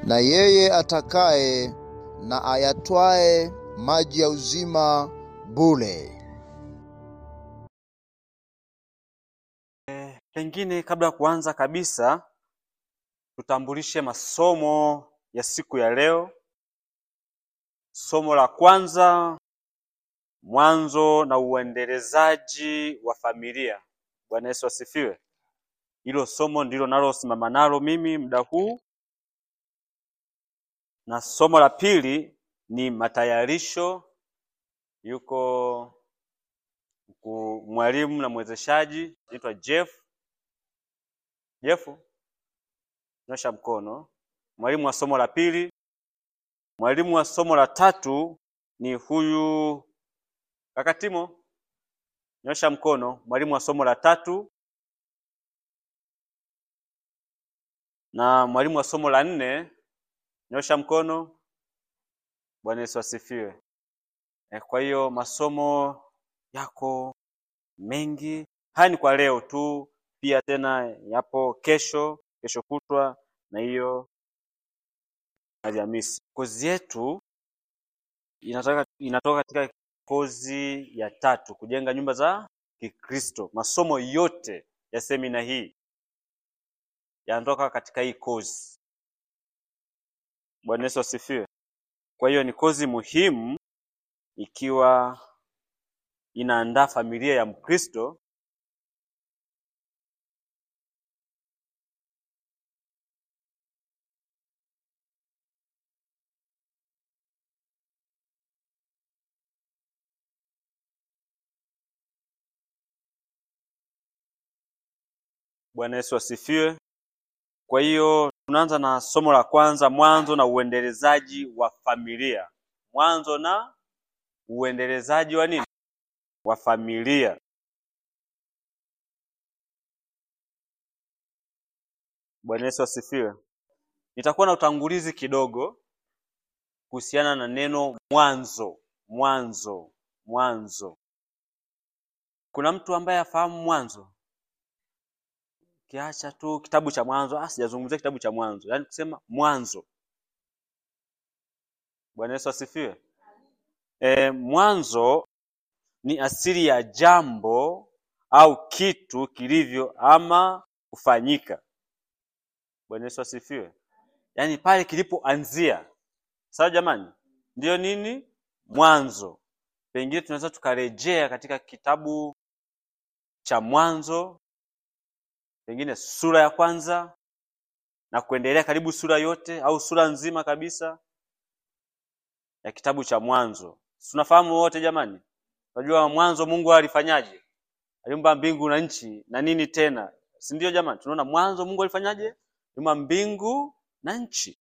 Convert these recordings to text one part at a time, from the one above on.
na yeye atakaye na ayatwae maji ya uzima bure. Pengine kabla ya kuanza kabisa, tutambulishe masomo ya siku ya leo. Somo la kwanza, mwanzo na uendelezaji wa familia. Bwana Yesu asifiwe. Hilo somo ndilo nalosimama nalo mimi muda huu, na somo la pili ni matayarisho. Yuko mku- mwalimu na mwezeshaji anaitwa Jeff. Jeff, nyosha mkono. Mwalimu wa somo la pili. Mwalimu wa somo la tatu ni huyu kaka Timo, nyosha mkono. Mwalimu wa somo la tatu na mwalimu wa somo la nne, nyosha mkono. Bwana Yesu asifiwe. Eh, Kwa hiyo masomo yako mengi. Haya ni kwa leo tu, pia tena yapo kesho, kesho kutwa na hiyo Alhamisi. Kozi yetu inatoka, inatoka katika kozi ya tatu, kujenga nyumba za Kikristo. Masomo yote ya semina hii yanatoka katika hii kozi. Bwana Yesu asifiwe. Kwa hiyo ni kozi muhimu ikiwa inaandaa familia ya Mkristo Bwana Yesu asifiwe. Kwa hiyo tunaanza na somo la kwanza, mwanzo na uendelezaji wa familia. Mwanzo na uendelezaji wa nini? Wa familia. Bwana Yesu asifiwe. Nitakuwa na utangulizi kidogo kuhusiana na neno mwanzo. Mwanzo, mwanzo. Kuna mtu ambaye afahamu mwanzo? Kiacha tu kitabu cha Mwanzo, ah, sijazungumzia kitabu cha Mwanzo, yaani kusema mwanzo. Bwana Yesu asifiwe. E, mwanzo ni asili ya jambo au kitu kilivyo ama kufanyika. Bwana Yesu asifiwe. Yaani pale kilipoanzia. Sawa jamani? Ndiyo nini? Mwanzo. Pengine tunaweza tukarejea katika kitabu cha Mwanzo, pengine sura ya kwanza na kuendelea karibu sura yote au sura nzima kabisa ya kitabu cha Mwanzo. Tunafahamu wote jamani? Unajua mwanzo Mungu alifanyaje? Aliumba mbingu na nchi na nini tena, si ndio jamani? Tunaona mwanzo Mungu alifanyaje? Aliumba mbingu na nchi.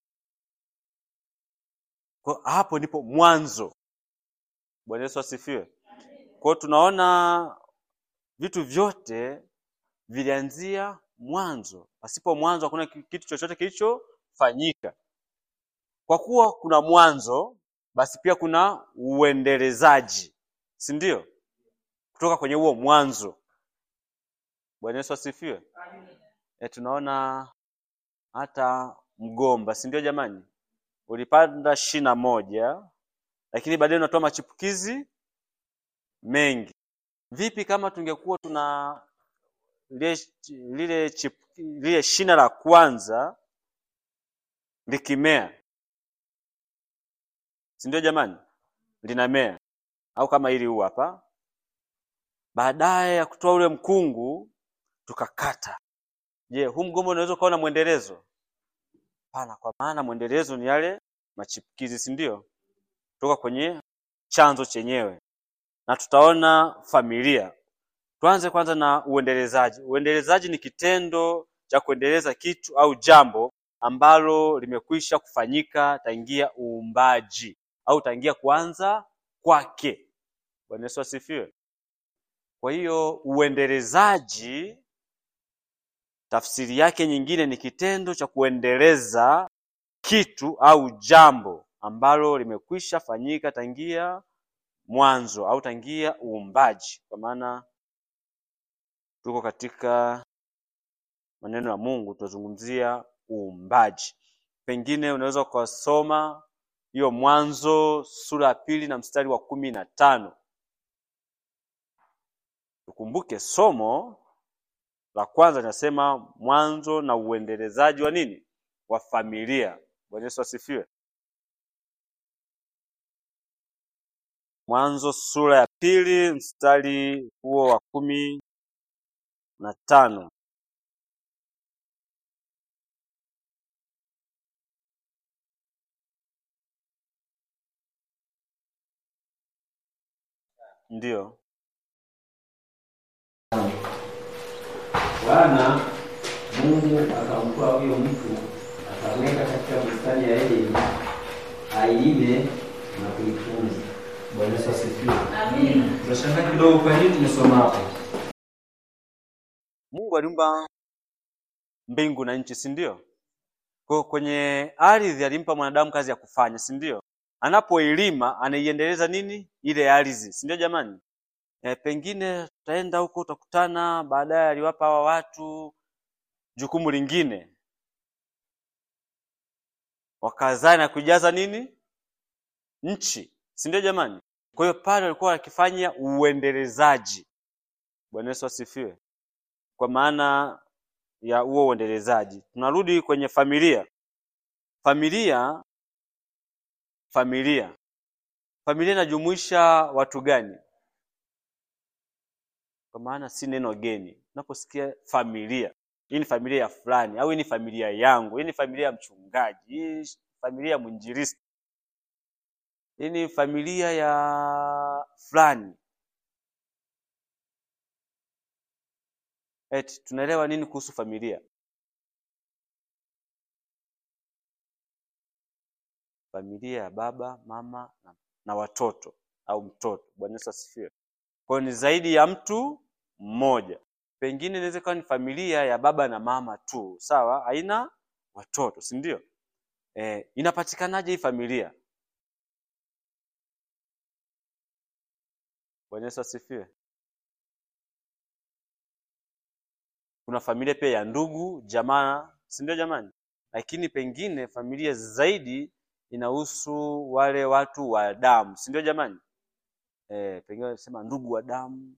Kwa hapo ndipo mwanzo. Bwana Yesu asifiwe. Kwa hiyo tunaona vitu vyote vilianzia mwanzo. Pasipo mwanzo hakuna ki- kitu chochote kilichofanyika. Kwa kuwa kuna mwanzo, basi pia kuna uendelezaji, si ndio? Kutoka kwenye huo mwanzo. Bwana Yesu asifiwe. E, tunaona hata mgomba, si ndio jamani? Ulipanda shina moja, lakini baadaye unatoa machipukizi mengi. Vipi kama tungekuwa tuna lile, lile, chip, lile shina la kwanza likimea, si ndio jamani? Linamea au kama hili huu hapa, baadaye ya kutoa ule mkungu tukakata. Je, huu mgomba unaweza ukawa na mwendelezo? Hapana, kwa maana mwendelezo ni yale machipukizi, si ndio? Kutoka kwenye chanzo chenyewe, na tutaona familia. Tuanze kwanza na uendelezaji. Uendelezaji ni kitendo cha kuendeleza kitu au jambo ambalo limekwisha kufanyika tangia uumbaji au tangia kuanza kwake. Bwana Yesu asifiwe. Kwa hiyo uendelezaji tafsiri yake nyingine ni kitendo cha kuendeleza kitu au jambo ambalo limekwisha fanyika tangia mwanzo au tangia uumbaji, kwa maana tuko katika maneno ya Mungu, tunazungumzia uumbaji. pengine unaweza ukasoma hiyo Mwanzo sura ya pili na mstari wa kumi na tano. Tukumbuke somo la kwanza linasema mwanzo na uendelezaji wa nini? Wa familia. Bwana Yesu asifiwe. Mwanzo sura ya pili mstari huo wa kumi na tano. Ndiyo. Bwana Mungu akamtoa huyo mtu akamweka katika bustani ya Edeni ailime na kuitunza. Bwana Yesu asifiwe. Amina. Tunashangaa kidogo, kwa nini tumesoma hapo? Mungu aliumba mbingu na nchi, si ndio? Kwa kwenye ardhi alimpa mwanadamu kazi ya kufanya, si ndio? Anapoilima anaiendeleza nini ile ardhi, si ndio jamani? E, pengine tutaenda huko utakutana baadaye aliwapa hawa watu jukumu lingine, wakazae na kujaza nini nchi, si ndio jamani? Kwa hiyo pale walikuwa wakifanya uendelezaji. Bwana Yesu asifiwe. Kwa maana ya huo uendelezaji, tunarudi kwenye familia. Familia, familia, familia inajumuisha watu gani? Kwa maana si neno geni. Unaposikia familia, hii ni familia ya fulani, au hii ni familia yangu, hii ni familia ya mchungaji, hii ni familia ya mwinjilisti, hii ni familia ya fulani. Eti tunaelewa nini kuhusu familia? Familia ya baba, mama na, na watoto au mtoto. Bwana Yesu asifiwe. Kwa hiyo ni zaidi ya mtu mmoja. Pengine inaweza kuwa ni familia ya baba na mama tu, sawa, haina watoto, si ndio? Eh, inapatikanaje hii familia? Bwana Yesu asifiwe. Kuna familia pia ya ndugu, jamaa, si ndio jamani? Lakini pengine familia zaidi inahusu wale watu wa damu, si ndio jamani? Eh, pengine wanasema ndugu wa damu,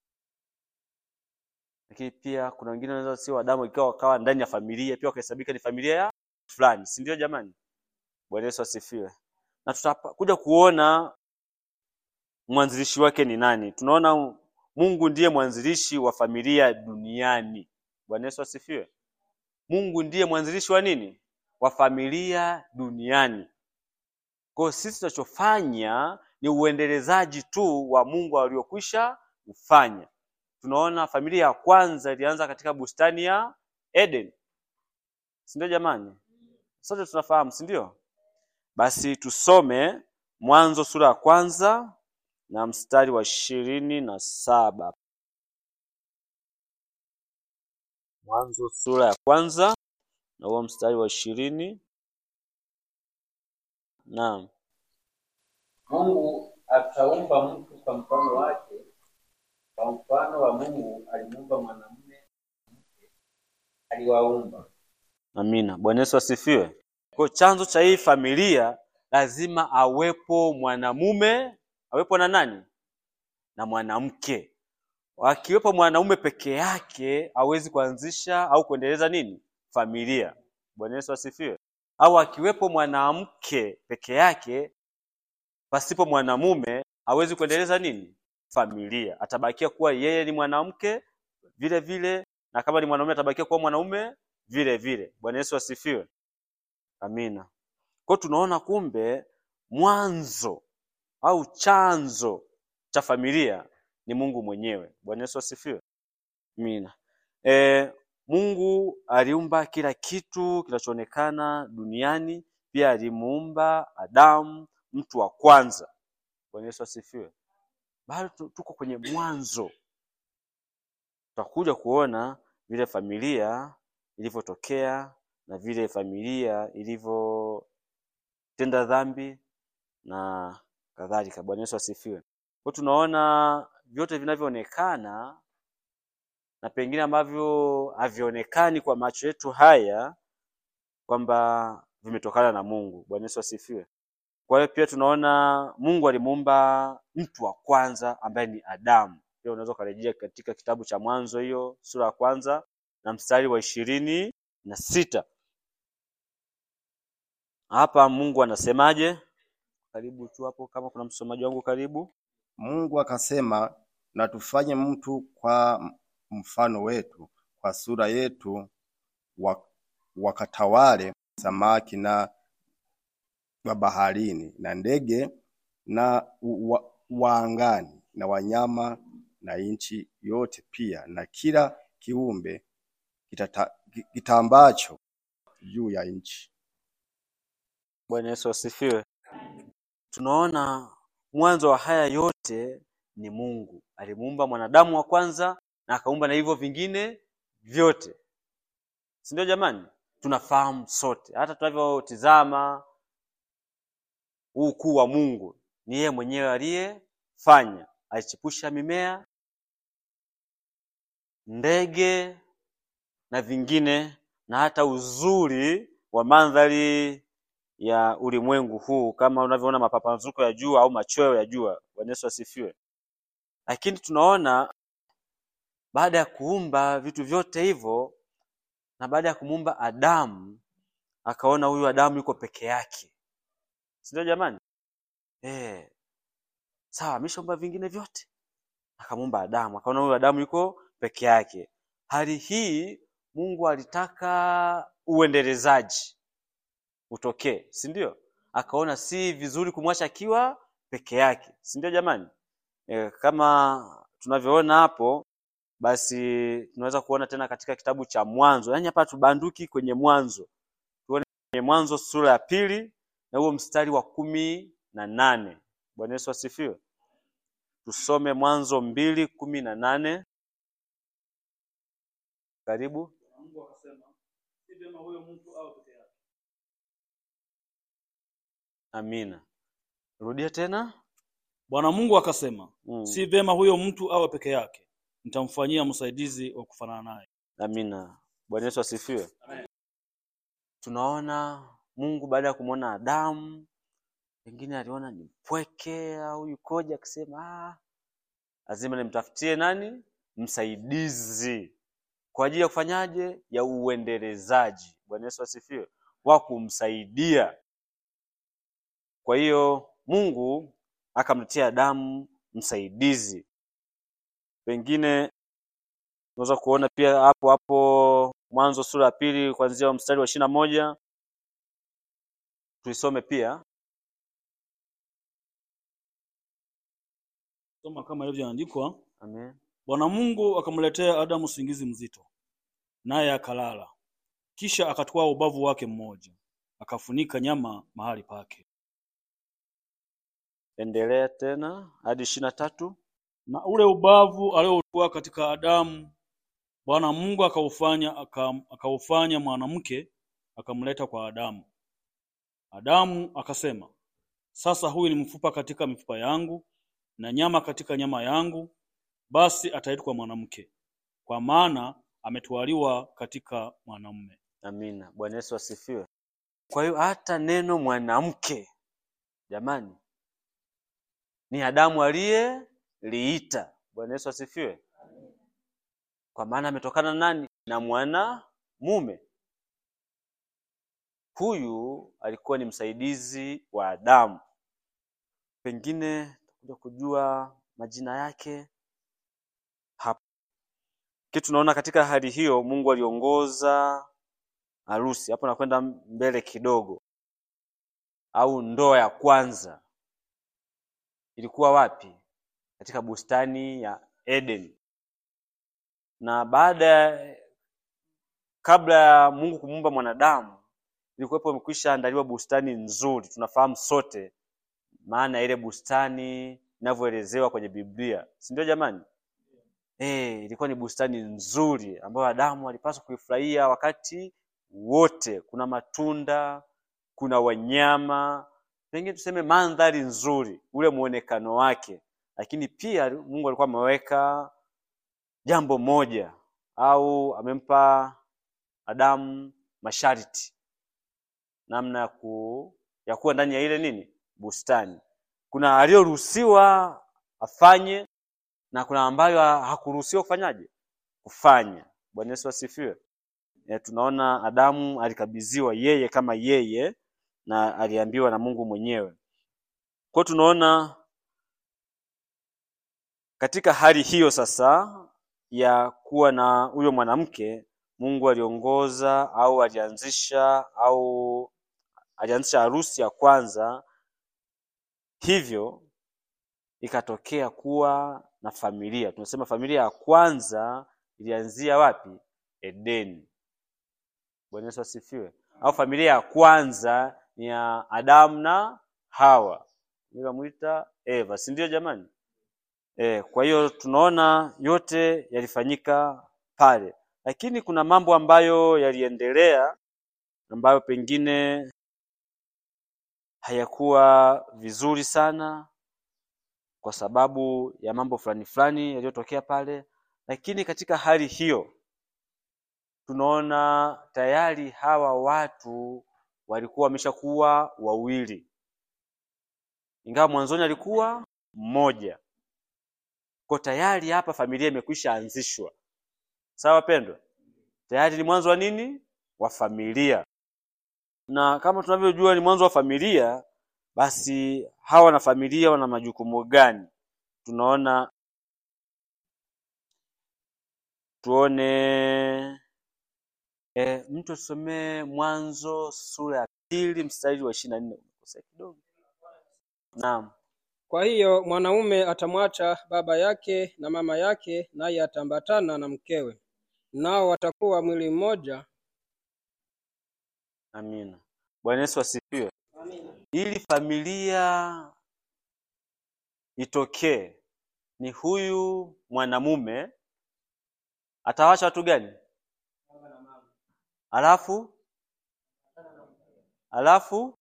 lakini pia kuna wengine wanaweza sio wa damu, ikiwa wakawa ndani ya familia pia wakahesabika ni familia ya fulani, si ndio jamani? Bwana Yesu asifiwe. Na tutakuja kuona mwanzilishi wake ni nani. Tunaona Mungu ndiye mwanzilishi wa familia duniani. Bwana Yesu asifiwe. Mungu ndiye mwanzilishi wa nini? Wa familia duniani. Kwa hiyo sisi tunachofanya ni uendelezaji tu wa Mungu aliokwisha kufanya. Tunaona familia ya kwanza ilianza katika bustani ya Eden, si ndio jamani? Sote tunafahamu, si ndio? Basi tusome Mwanzo sura ya kwanza na mstari wa ishirini na saba. Mwanzo sura ya kwanza na huo mstari wa ishirini. Naam. Mungu akaumba mtu kwa mfano wake, kwa mfano wa Mungu alimuumba mwanamume na mke, aliwaumba. Amina. Bwana Yesu asifiwe. Kwa chanzo cha hii familia lazima awepo mwanamume, awepo na nani? Na mwanamke. Akiwepo mwanaume peke yake hawezi kuanzisha au kuendeleza nini? Familia. Bwana Yesu asifiwe. Au akiwepo mwanamke peke yake pasipo mwanamume hawezi kuendeleza nini? Familia. Atabakia kuwa yeye ni mwanamke vile vile, na kama ni mwanaume atabakia kuwa mwanaume vile vile. Bwana Yesu asifiwe. Amina. Kwa hiyo tunaona kumbe mwanzo au chanzo cha familia ni Mungu mwenyewe. Bwana Yesu asifiwe. Amina. E, Mungu aliumba kila kitu kinachoonekana duniani, pia alimuumba Adamu, mtu wa kwanza. Bwana Yesu asifiwe. Bado tu- tuko kwenye mwanzo, tutakuja kuona vile familia ilivyotokea na vile familia ilivyotenda dhambi na kadhalika. Bwana Yesu asifiwe. Kwa hiyo tunaona vyote vinavyoonekana na pengine ambavyo havionekani kwa macho yetu haya kwamba vimetokana na Mungu. Bwana Yesu asifiwe. Kwa hiyo pia tunaona Mungu alimuumba mtu wa kwanza ambaye ni Adamu. Pia unaweza ukarejea katika kitabu cha Mwanzo hiyo sura ya kwanza na mstari wa ishirini na sita. Hapa Mungu anasemaje? Karibu tu hapo, kama kuna msomaji wangu karibu. Mungu akasema, na tufanye mtu kwa mfano wetu, kwa sura yetu, wa- wakatawale samaki na wa baharini na ndege na wa, wa angani na wanyama na nchi yote pia na kila kiumbe kitata- kitambacho juu ya nchi. Bwana Yesu asifiwe. Tunaona mwanzo wa haya yote ni Mungu. Alimuumba mwanadamu wa kwanza na akaumba na hivyo vingine vyote, si ndio? Jamani, tunafahamu sote, hata tunavyotizama huu ukuu wa Mungu, ni yeye mwenyewe aliyefanya. Alichipusha mimea, ndege na vingine, na hata uzuri wa mandhari ya ulimwengu huu kama unavyoona mapambazuko ya jua au machweo ya jua. Bwana Yesu asifiwe. Lakini tunaona baada ya kuumba vitu vyote hivyo na baada ya kumuumba Adamu, akaona huyu Adamu yuko peke yake, si ndio jamani? Eh, sawa, ameshaumba vingine vyote, akamuumba Adamu, akaona huyu Adamu yuko peke yake. Hali hii Mungu alitaka uendelezaji utokee, si ndio? Akaona si vizuri kumwacha akiwa peke yake, si ndio jamani? E, kama tunavyoona hapo, basi tunaweza kuona tena katika kitabu cha Mwanzo, yaani hapa tubanduki kwenye Mwanzo, tuone kwenye Mwanzo sura ya pili na huo mstari wa kumi na nane. Bwana Yesu asifiwe. Tusome Mwanzo mbili kumi na nane. Karibu. Mungu akasema, si vyema huyo mtu awe peke yake. Amina. Rudia tena. Bwana Mungu akasema, Mm. si vyema huyo mtu awe peke yake, nitamfanyia msaidizi wa kufanana naye. Amina. Bwana Yesu asifiwe. Amen. Tunaona Mungu baada ya kumwona Adamu, pengine aliona ni mpweke au yukoje, akisema ah, lazima nimtafutie nani msaidizi kwa ajili ya kufanyaje, ya uendelezaji. Bwana Yesu asifiwe, wa kumsaidia. Kwa hiyo Mungu akamletea Adamu msaidizi. Pengine unaweza kuona pia hapo hapo Mwanzo sura ya pili kuanzia mstari wa ishirini na moja tuisome pia. Soma kama ilivyoandikwa. Amen. Bwana Mungu akamletea Adamu usingizi mzito, naye akalala. Kisha akatwaa ubavu wake mmoja, akafunika nyama mahali pake, Endelea tena hadi ishirini na tatu. na ule ubavu aliotwaa katika Adamu Bwana Mungu akaufanya aka- akaufanya mwanamke akamleta kwa Adamu. Adamu akasema, sasa huyu ni mfupa katika mifupa yangu na nyama katika nyama yangu, basi ataitwa mwanamke, kwa maana ametwaliwa katika mwanamume. Amina. Bwana Yesu asifiwe. Kwa hiyo hata neno mwanamke, jamani, ni Adamu aliyeliita. Bwana Yesu asifiwe. Kwa maana ametokana na nani? Na mwanamume. Huyu alikuwa ni msaidizi wa Adamu. Pengine tutakuja kujua majina yake hapo. Kitu tunaona katika hali hiyo, Mungu aliongoza harusi. Hapo nakwenda mbele kidogo, au ndoa ya kwanza ilikuwa wapi? Katika bustani ya Eden. Na baada ya kabla ya Mungu kumuumba mwanadamu, ilikuwepo imekwisha andaliwa bustani nzuri. Tunafahamu sote maana ya ile bustani inavyoelezewa kwenye Biblia, si ndio jamani? Eh, ilikuwa ni bustani nzuri ambayo Adamu alipaswa kuifurahia wakati wote. Kuna matunda, kuna wanyama, pengine tuseme mandhari nzuri, ule muonekano wake. Lakini pia Mungu alikuwa ameweka jambo moja au amempa Adamu masharti, namna ya ku ya kuwa ndani ya ile nini bustani. Kuna aliyoruhusiwa afanye na kuna ambayo ha- hakuruhusiwa kufanyaje kufanya. Bwana Yesu asifiwe. E, tunaona Adamu alikabidhiwa yeye kama yeye na aliambiwa na Mungu mwenyewe. Kwa hiyo tunaona katika hali hiyo sasa ya kuwa na huyo mwanamke, Mungu aliongoza au alianzisha au alianzisha harusi ya kwanza, hivyo ikatokea kuwa na familia. Tunasema familia ya kwanza ilianzia wapi? Edeni. Bwana Yesu asifiwe. Au familia ya kwanza ni ya Adamu na Hawa, nikamwita Eva, si ndio jamani? E, kwa hiyo tunaona yote yalifanyika pale, lakini kuna mambo ambayo yaliendelea ambayo pengine hayakuwa vizuri sana kwa sababu ya mambo fulani fulani yaliyotokea pale, lakini katika hali hiyo tunaona tayari hawa watu walikuwa wameshakuwa wawili, ingawa mwanzoni alikuwa mmoja. Kwa tayari hapa familia imekwisha anzishwa. Sawa wapendwa, tayari ni mwanzo wa nini? Wa familia. Na kama tunavyojua ni mwanzo wa familia, basi hawa na familia wana majukumu gani? Tunaona tuone e, mtu tusomee Mwanzo sura ya pili mstari wa ishirini na nne. Umekosea kidogo. Naam. Kwa hiyo mwanaume atamwacha baba yake na mama yake, naye ataambatana na mkewe, nao watakuwa mwili mmoja. Amina. Bwana Yesu asifiwe. Ili familia itokee, ni huyu mwanamume atawacha watu gani? Alafu alafu,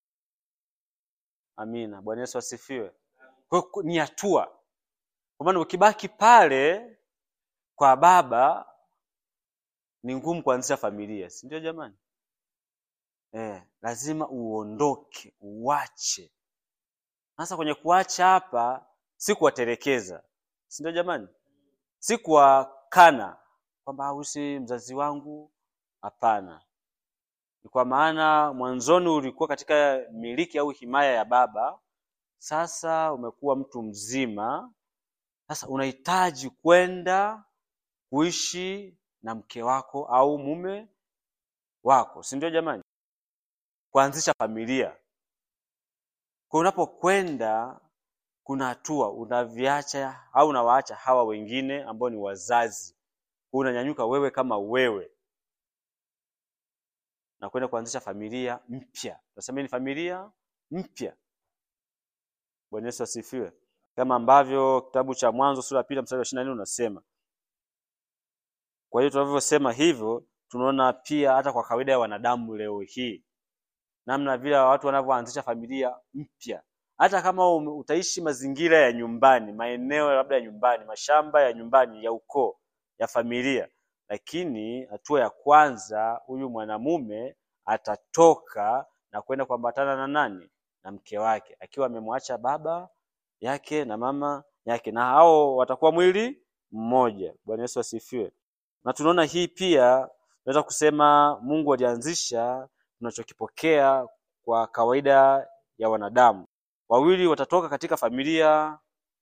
amina. Bwana Yesu asifiwe. Kwa hiyo ku- ni hatua, kwa maana ukibaki pale kwa baba ni ngumu kuanzisha familia, si ndio jamani? Eh, lazima uondoke, uache. Sasa kwenye kuacha hapa si kuwatelekeza, si ndio jamani? Si kuwakana kwamba huyu si mzazi wangu, hapana. Ni kwa maana mwanzoni ulikuwa katika miliki au himaya ya baba, sasa umekuwa mtu mzima, sasa unahitaji kwenda kuishi na mke wako au mume wako, si ndio jamani? Kuanzisha familia. Kwa unapokwenda kuna hatua unaviacha au unawaacha hawa wengine ambao ni wazazi, Kwa unanyanyuka wewe kama wewe na kwenda kuanzisha familia mpya. Tunasema hii ni familia mpya. Bwana Yesu asifiwe, kama ambavyo kitabu cha Mwanzo sura ya pili mstari wa ishirini na nne unasema. Kwa hiyo tunavyosema hivyo, tunaona pia hata kwa kawaida ya wanadamu leo hii namna vile watu wanavyoanzisha familia mpya. Hata kama ume- utaishi mazingira ya nyumbani, maeneo labda ya nyumbani, mashamba ya nyumbani, ya ukoo, ya familia, lakini hatua ya kwanza, huyu mwanamume atatoka na kwenda kuambatana na nani? Na mke wake, akiwa amemwacha baba yake na mama yake, na hao watakuwa mwili mmoja. Bwana Yesu asifiwe. Na tunaona hii pia, tunaweza kusema Mungu alianzisha tunachokipokea kwa kawaida ya wanadamu. Wawili watatoka katika familia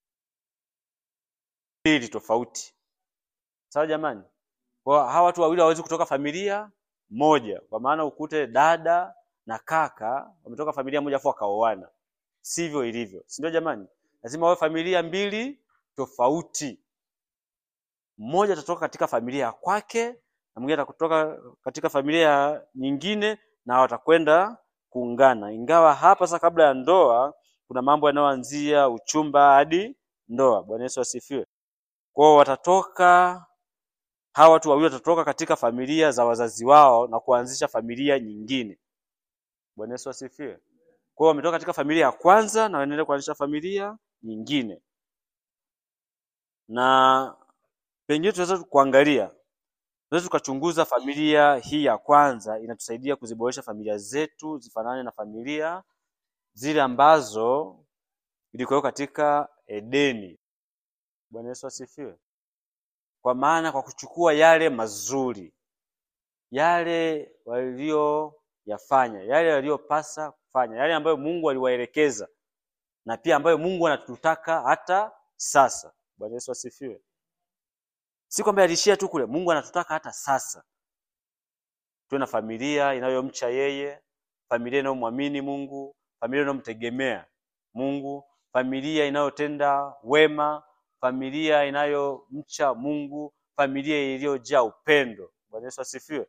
mbili tofauti, sawa jamani? Kwa hawa watu wawili hawawezi kutoka familia moja, kwa maana ukute dada na kaka wametoka familia moja afu wakaoana. Sivyo ilivyo, si ndio jamani? Lazima wawe familia mbili tofauti. Mmoja atatoka katika familia ya kwake na mwingine atakutoka katika familia nyingine, na watakwenda kuungana. Ingawa hapa sasa, kabla ya ndoa, kuna mambo yanayoanzia uchumba hadi ndoa. Bwana Yesu asifiwe. Kwao watatoka hawa watu wawili watatoka katika familia za wazazi wao na kuanzisha familia nyingine. Bwana Yesu asifiwe. Kwa hiyo wametoka katika familia ya kwanza na wanaendelea kuanzisha familia nyingine, na pengine tunaweza kuangalia Tunaweza tukachunguza familia hii ya kwanza, inatusaidia kuziboresha familia zetu zifanane na familia zile ambazo ilikuwa katika Edeni. Bwana Yesu asifiwe. Kwa maana kwa kuchukua yale mazuri, yale walioyafanya, yale waliyopasa kufanya, yale ambayo Mungu aliwaelekeza na pia ambayo Mungu anatutaka hata sasa. Bwana Yesu asifiwe. Si kwamba aliishia tu kule, Mungu anatutaka hata sasa tuwe na familia inayomcha yeye, familia inayomwamini Mungu, familia inayomtegemea Mungu, familia inayotenda wema, familia inayomcha Mungu, familia iliyojaa upendo. Bwana Yesu asifiwe.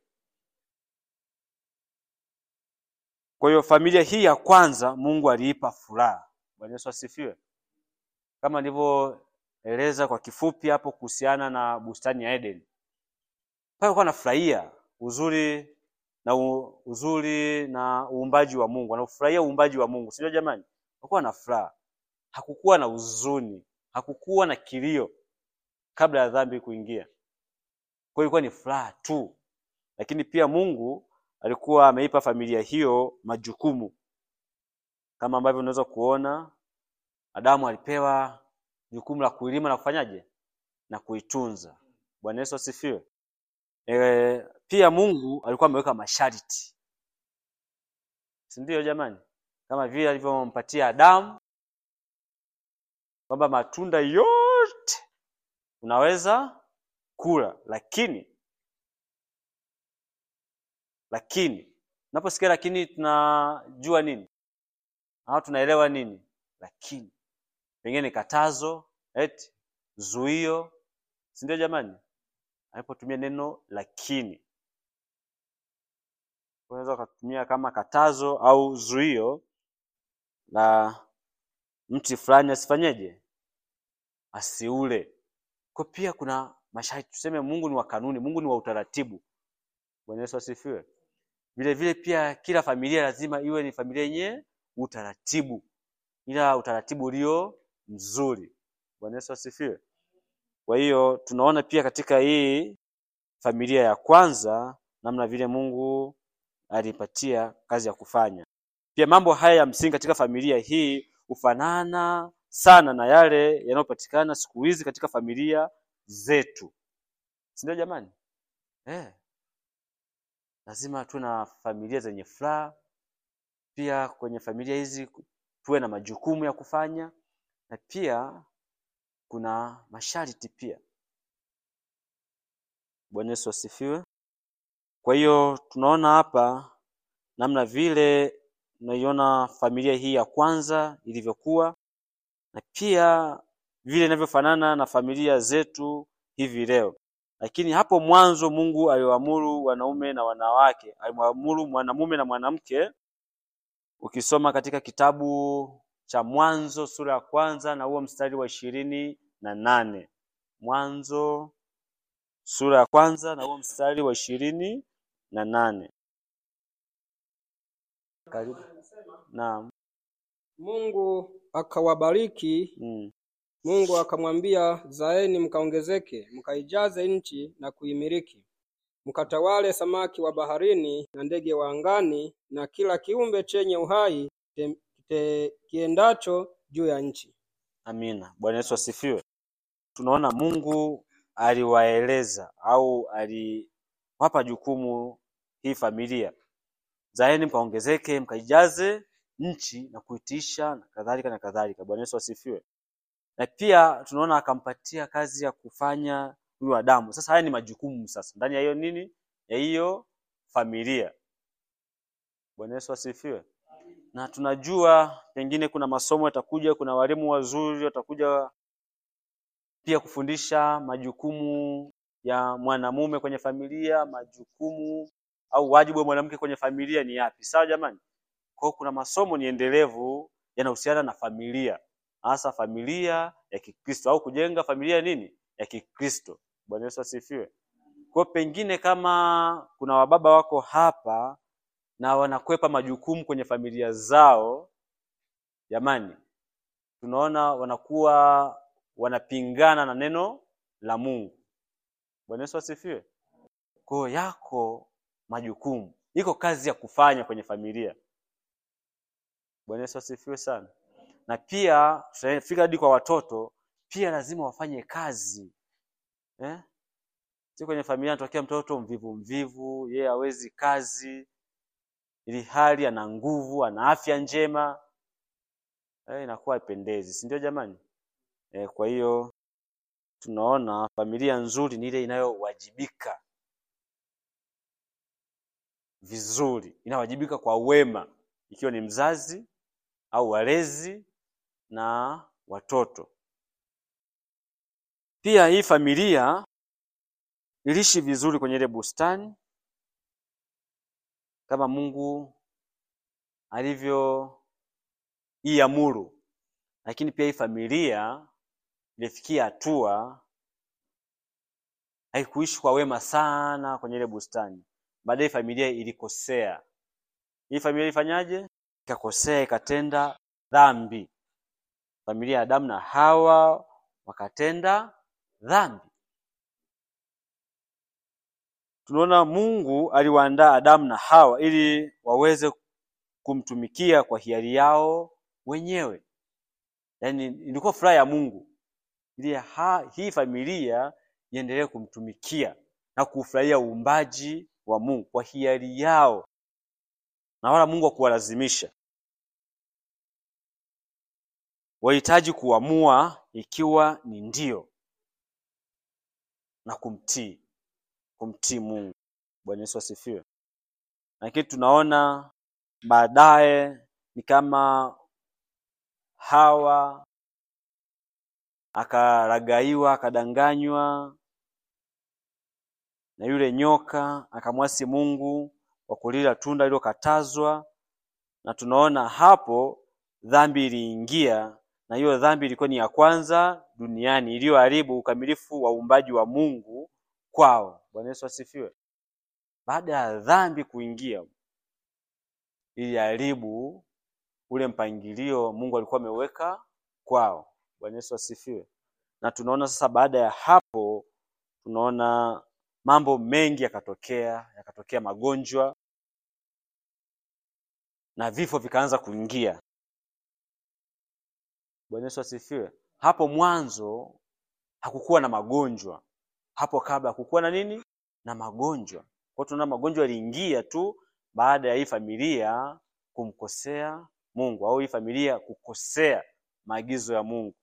Kwa hiyo familia hii ya kwanza Mungu aliipa furaha. Bwana Yesu asifiwe. Kama nilivyoeleza kwa kifupi hapo kuhusiana na bustani ya Eden, pale walikuwa wanafurahia uzuri na u, uzuri na uumbaji wa Mungu, wanafurahia uumbaji wa Mungu, sio jamani? Walikuwa na furaha, hakukuwa na huzuni, hakukuwa na kilio kabla ya dhambi kuingia. Kwa hiyo ilikuwa ni furaha tu, lakini pia Mungu alikuwa ameipa familia hiyo majukumu kama ambavyo unaweza kuona Adamu alipewa jukumu la kuilima na kufanyaje na kuitunza. Bwana Yesu asifiwe. E, pia Mungu alikuwa ameweka masharti, si ndio jamani? Kama vile alivyompatia Adamu kwamba matunda yote unaweza kula, lakini lakini unaposikia lakini tunajua nini au tunaelewa nini? Lakini pengine ni katazo, eti zuio, si ndio jamani? Alipotumia neno lakini, unaweza ukatumia kama katazo au zuio la mti fulani asifanyeje, asiule. Kwa pia kuna masharti, tuseme Mungu ni wa kanuni, Mungu ni wa utaratibu. Bwana Yesu asifiwe. Vile vile pia kila familia lazima iwe ni familia yenye utaratibu, ila utaratibu ulio mzuri. Bwana Yesu asifiwe. Kwa hiyo tunaona pia katika hii familia ya kwanza namna vile Mungu alipatia kazi ya kufanya. Pia mambo haya ya msingi katika familia hii hufanana sana na yale yanayopatikana siku hizi katika familia zetu, si ndio jamani? Eh, lazima tuwe na familia zenye furaha. Pia kwenye familia hizi tuwe na majukumu ya kufanya, na pia kuna masharti pia. Bwana Yesu asifiwe. Kwa hiyo tunaona hapa namna vile tunaiona familia hii ya kwanza ilivyokuwa na pia vile inavyofanana na familia zetu hivi leo. Lakini hapo mwanzo Mungu aliwaamuru wanaume na wanawake, alimwamuru mwanamume na mwanamke. Ukisoma katika kitabu cha Mwanzo sura ya kwanza na huo mstari wa ishirini na nane Mwanzo sura ya kwanza na huo mstari wa ishirini na nane Karibu. Naam. Mungu akawabariki. Mm. Mungu akamwambia, zaeni mkaongezeke, mkaijaze nchi na kuimiliki, mkatawale samaki wa baharini na ndege wa angani na kila kiumbe chenye uhai te, te, kiendacho juu ya nchi. Amina. Bwana Yesu asifiwe. Tunaona Mungu aliwaeleza au aliwapa jukumu hii familia, zaeni mkaongezeke, mkaijaze nchi na kuitisha na kadhalika na kadhalika. Bwana Yesu asifiwe. Na pia tunaona akampatia kazi ya kufanya huyu Adamu. Sasa haya ni majukumu sasa ndani ya hiyo nini, ya hiyo familia. Bwana Yesu asifiwe. Na tunajua pengine kuna masomo yatakuja, kuna walimu wazuri watakuja pia kufundisha majukumu ya mwanamume kwenye familia, majukumu au wajibu wa mwanamke kwenye familia ni yapi. Sawa jamani? Kwa hiyo kuna masomo ni endelevu yanahusiana na familia, hasa familia ya Kikristo au kujenga familia nini ya Kikristo. Bwana Yesu asifiwe. Kwa hiyo pengine kama kuna wababa wako hapa na wanakwepa majukumu kwenye familia zao, jamani, tunaona wanakuwa wanapingana na neno la Mungu. Bwana Yesu asifiwe. Kwa hiyo yako majukumu, iko kazi ya kufanya kwenye familia. Bwana Yesu asifiwe sana. Na pia tutafika hadi kwa watoto, pia lazima wafanye kazi eh? Si kwenye familia anatokea mtoto mvivu mvivu, yeye hawezi kazi, ili hali ana nguvu, ana afya njema eh, inakuwa haipendezi, si ndio jamani? Eh, kwa hiyo tunaona familia nzuri ni ile inayowajibika vizuri, inawajibika kwa wema, ikiwa ni mzazi au walezi na watoto. Pia hii familia iliishi vizuri kwenye ile bustani kama Mungu alivyoiamuru, lakini pia hii familia ilifikia hatua haikuishi kwa wema sana kwenye ile bustani. Baadaye familia ilikosea. Hii familia ilifanyaje? Ikakosea, ikatenda dhambi. Familia ya Adamu na Hawa wakatenda dhambi. Tunaona Mungu aliwaandaa Adamu na Hawa ili waweze kumtumikia kwa hiari yao wenyewe. Yaani ilikuwa furaha ya Mungu ili ha, hii familia iendelee kumtumikia na kufurahia uumbaji wa Mungu kwa hiari yao, na wala Mungu hakuwalazimisha. Wahitaji kuamua ikiwa ni ndio na kumtii, kumtii Mungu. Bwana Yesu asifiwe. Lakini tunaona baadaye ni kama Hawa akaragaiwa, akadanganywa na yule nyoka, akamwasi Mungu kwa kulila tunda lililokatazwa, na tunaona hapo dhambi iliingia, na hiyo dhambi ilikuwa ni ya kwanza duniani iliyoharibu ukamilifu wa uumbaji wa Mungu kwao. Bwana Yesu asifiwe. Baada ya dhambi kuingia, iliharibu ule mpangilio Mungu alikuwa ameweka kwao. Bwana Yesu asifiwe. Na tunaona sasa, baada ya hapo, tunaona mambo mengi yakatokea, yakatokea magonjwa na vifo vikaanza kuingia. Bwana Yesu asifiwe. Hapo mwanzo hakukuwa na magonjwa, hapo kabla hakukuwa na nini? Na magonjwa. Kwa hiyo tunaona magonjwa yaliingia tu baada ya hii familia kumkosea Mungu au hii familia kukosea maagizo ya Mungu.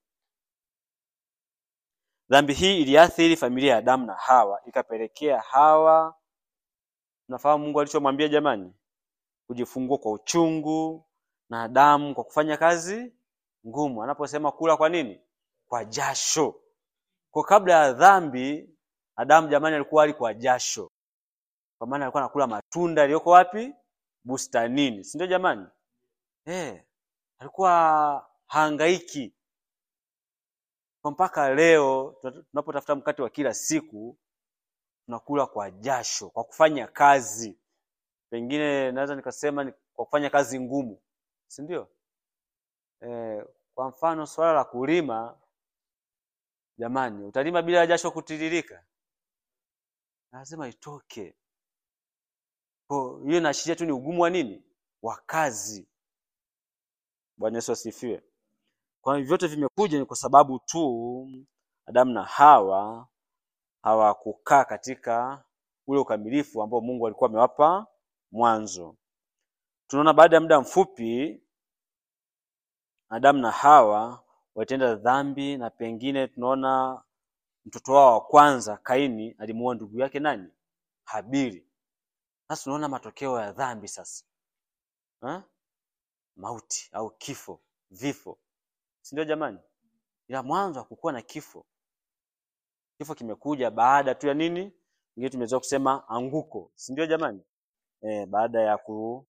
Dhambi hii iliathiri familia ya Adamu na Hawa, ikapelekea Hawa, nafahamu Mungu alichomwambia jamani, kujifungua kwa uchungu na Adamu kwa kufanya kazi ngumu, anaposema kula kwa nini? Kwa jasho. Kwa kabla ya dhambi, Adamu jamani, alikuwa ali kwa jasho, kwa maana alikuwa anakula matunda yaliyoko wapi? Bustanini, si ndio jamani? Eh, alikuwa haangaiki kwa mpaka leo tunapotafuta mkate wa kila siku tunakula kwa jasho, kwa kufanya kazi, pengine naweza nikasema ni kwa kufanya kazi ngumu, si ndio? E, kwa mfano swala la kulima, jamani, utalima bila jasho kutiririka? Lazima itoke. Kwa hiyo inaashiria tu ni ugumu wa nini, wa kazi. Bwana Yesu asifiwe. Kwa hiyo vyote vimekuja ni kwa sababu tu Adamu na Hawa hawakukaa katika ule ukamilifu ambao Mungu alikuwa amewapa mwanzo. Tunaona baada ya muda mfupi Adamu na Hawa walitenda dhambi, na pengine tunaona mtoto wao wa kwanza Kaini alimuua ndugu yake nani? Habili. Sasa tunaona matokeo ya dhambi sasa ha? Mauti au kifo, vifo si ndio jamani? Ila mwanzo hakukuwa na kifo. Kifo kimekuja baada tu ya nini? Ingine tumeweza kusema anguko, si ndio jamani? E, baada ya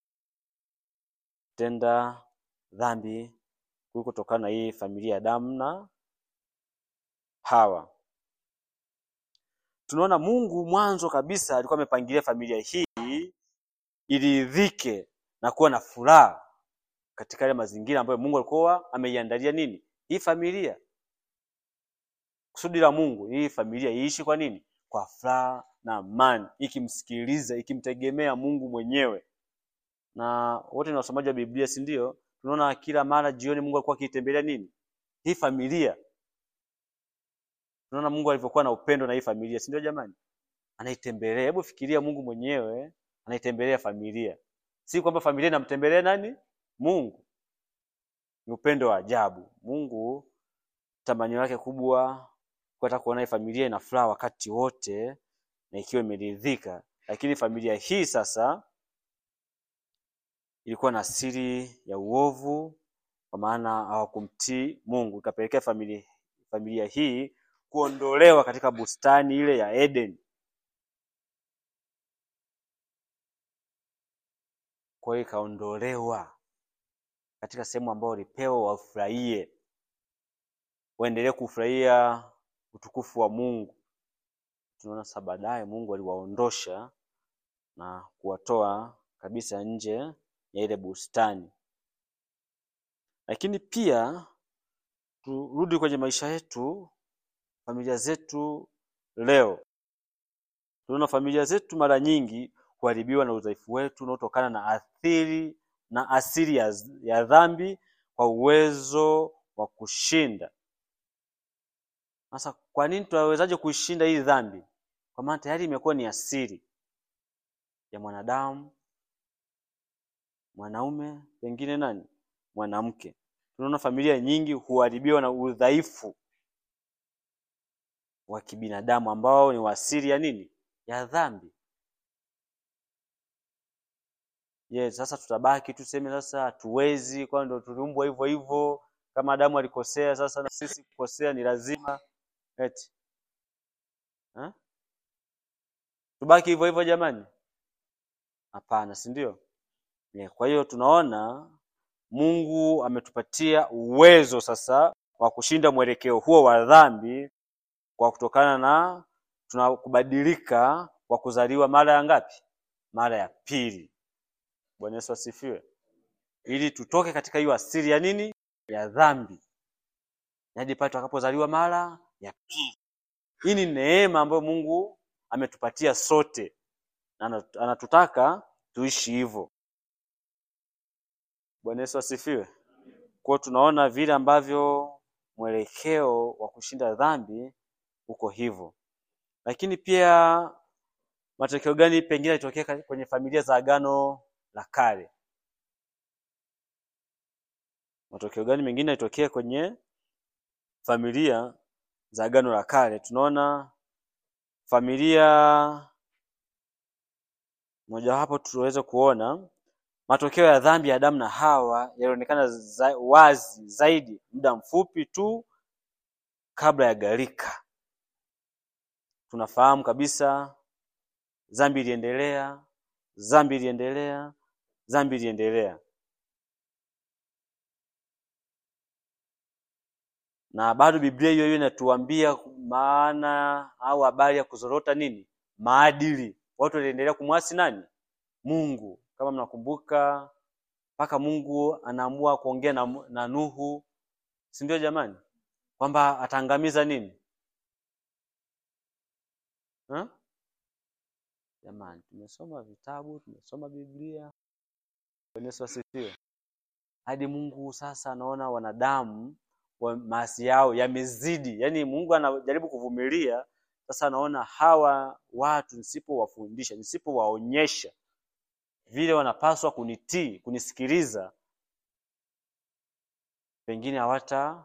kutenda dhambi kulikotokana na hii familia ya Adamu na Hawa. Tunaona Mungu mwanzo kabisa alikuwa amepangilia familia hii iridhike na kuwa na furaha katika yale mazingira ambayo Mungu alikuwa ameiandalia nini hii familia. Kusudi la Mungu hii familia iishi kwa nini? Kwa furaha na amani, ikimsikiliza, ikimtegemea Mungu mwenyewe. Na wote ni wasomaji wa Biblia, si ndio? Tunaona kila mara jioni Mungu alikuwa akiitembelea nini hii familia. Tunaona Mungu alivyokuwa na upendo na hii familia, si ndio jamani? Anaitembelea. Hebu fikiria, Mungu mwenyewe anaitembelea familia, si kwamba familia inamtembelea nani? Mungu. Ni upendo wa ajabu. Mungu tamanio lake kubwa hata kuona hii familia ina furaha wakati wote na ikiwa imeridhika, lakini familia hii sasa ilikuwa na asili ya uovu, kwa maana hawakumtii Mungu, ikapelekea familia, familia hii kuondolewa katika bustani ile ya Eden. Kwa hiyo ikaondolewa katika sehemu ambayo walipewa wafurahie, waendelee kufurahia utukufu wa Mungu. Tunaona sasa baadaye Mungu aliwaondosha na kuwatoa kabisa nje ya ile bustani. Lakini pia turudi kwenye maisha yetu, familia zetu leo. Tunaona familia zetu mara nyingi huharibiwa na udhaifu wetu unaotokana na athiri na asili ya, ya dhambi kwa uwezo wa kushinda. Sasa kwa nini tunawezaje kuishinda hii dhambi? Kwa maana tayari imekuwa ni asili ya mwanadamu, mwanaume, pengine nani, mwanamke. Tunaona familia nyingi huharibiwa na udhaifu wa kibinadamu ambao ni asili ya nini, ya dhambi. Yes, sasa tutabaki tuseme sasa hatuwezi, kwa ndo tuliumbwa hivyo hivyo. Kama Adamu alikosea, sasa na sisi kukosea ni lazima eti ha? Tubaki hivyo hivyo jamani? Hapana, si ndio? Yeah, kwa hiyo tunaona Mungu ametupatia uwezo sasa wa kushinda mwelekeo huo wa dhambi kwa kutokana na tunakubadilika kwa kuzaliwa mara ya ngapi? Mara ya pili. Bwana Yesu asifiwe. Ili tutoke katika hiyo asili ya nini? Ya dhambi, hadi pale tutakapozaliwa mara ya pili. Hii ni neema ambayo Mungu ametupatia sote, na anatutaka tuishi hivyo. Bwana Yesu asifiwe. Kwa hiyo tunaona vile ambavyo mwelekeo wa kushinda dhambi uko hivyo, lakini pia matokeo gani pengine yalitokea kwenye familia za Agano la Kale? Matokeo gani mengine yalitokea kwenye familia za Agano la Kale? Tunaona familia mojawapo tuweze kuona matokeo ya dhambi ya Adamu na Hawa yalionekana za, wazi zaidi muda mfupi tu kabla ya gharika. Tunafahamu kabisa dhambi iliendelea, dhambi iliendelea, dhambi iliendelea, na bado Biblia hiyo hiyo inatuambia maana au habari ya kuzorota nini, maadili. Watu waliendelea kumwasi nani? Mungu. Kama mnakumbuka, mpaka Mungu anaamua kuongea na, na Nuhu, si ndio jamani, kwamba ataangamiza nini ha? Jamani, tumesoma vitabu, tumesoma Biblia. Bwana Yesu asifiwe. Hadi Mungu sasa anaona wanadamu wa maasi yao yamezidi, yaani Mungu anajaribu kuvumilia. Sasa anaona hawa watu nisipowafundisha, nisipowaonyesha vile wanapaswa kunitii, kunisikiliza, pengine hawata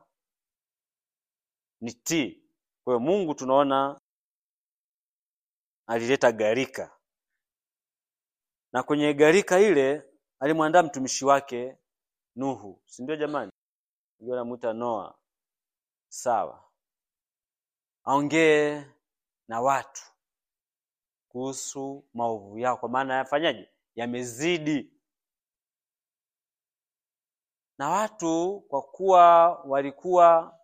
nitii. Kwa hiyo Mungu tunaona alileta gharika, na kwenye gharika ile alimwandaa mtumishi wake Nuhu, si ndio jamani? Ndio anamuita Noa, sawa, aongee na watu kuhusu maovu yao, kwa maana yafanyaje, yamezidi. Na watu kwa kuwa walikuwa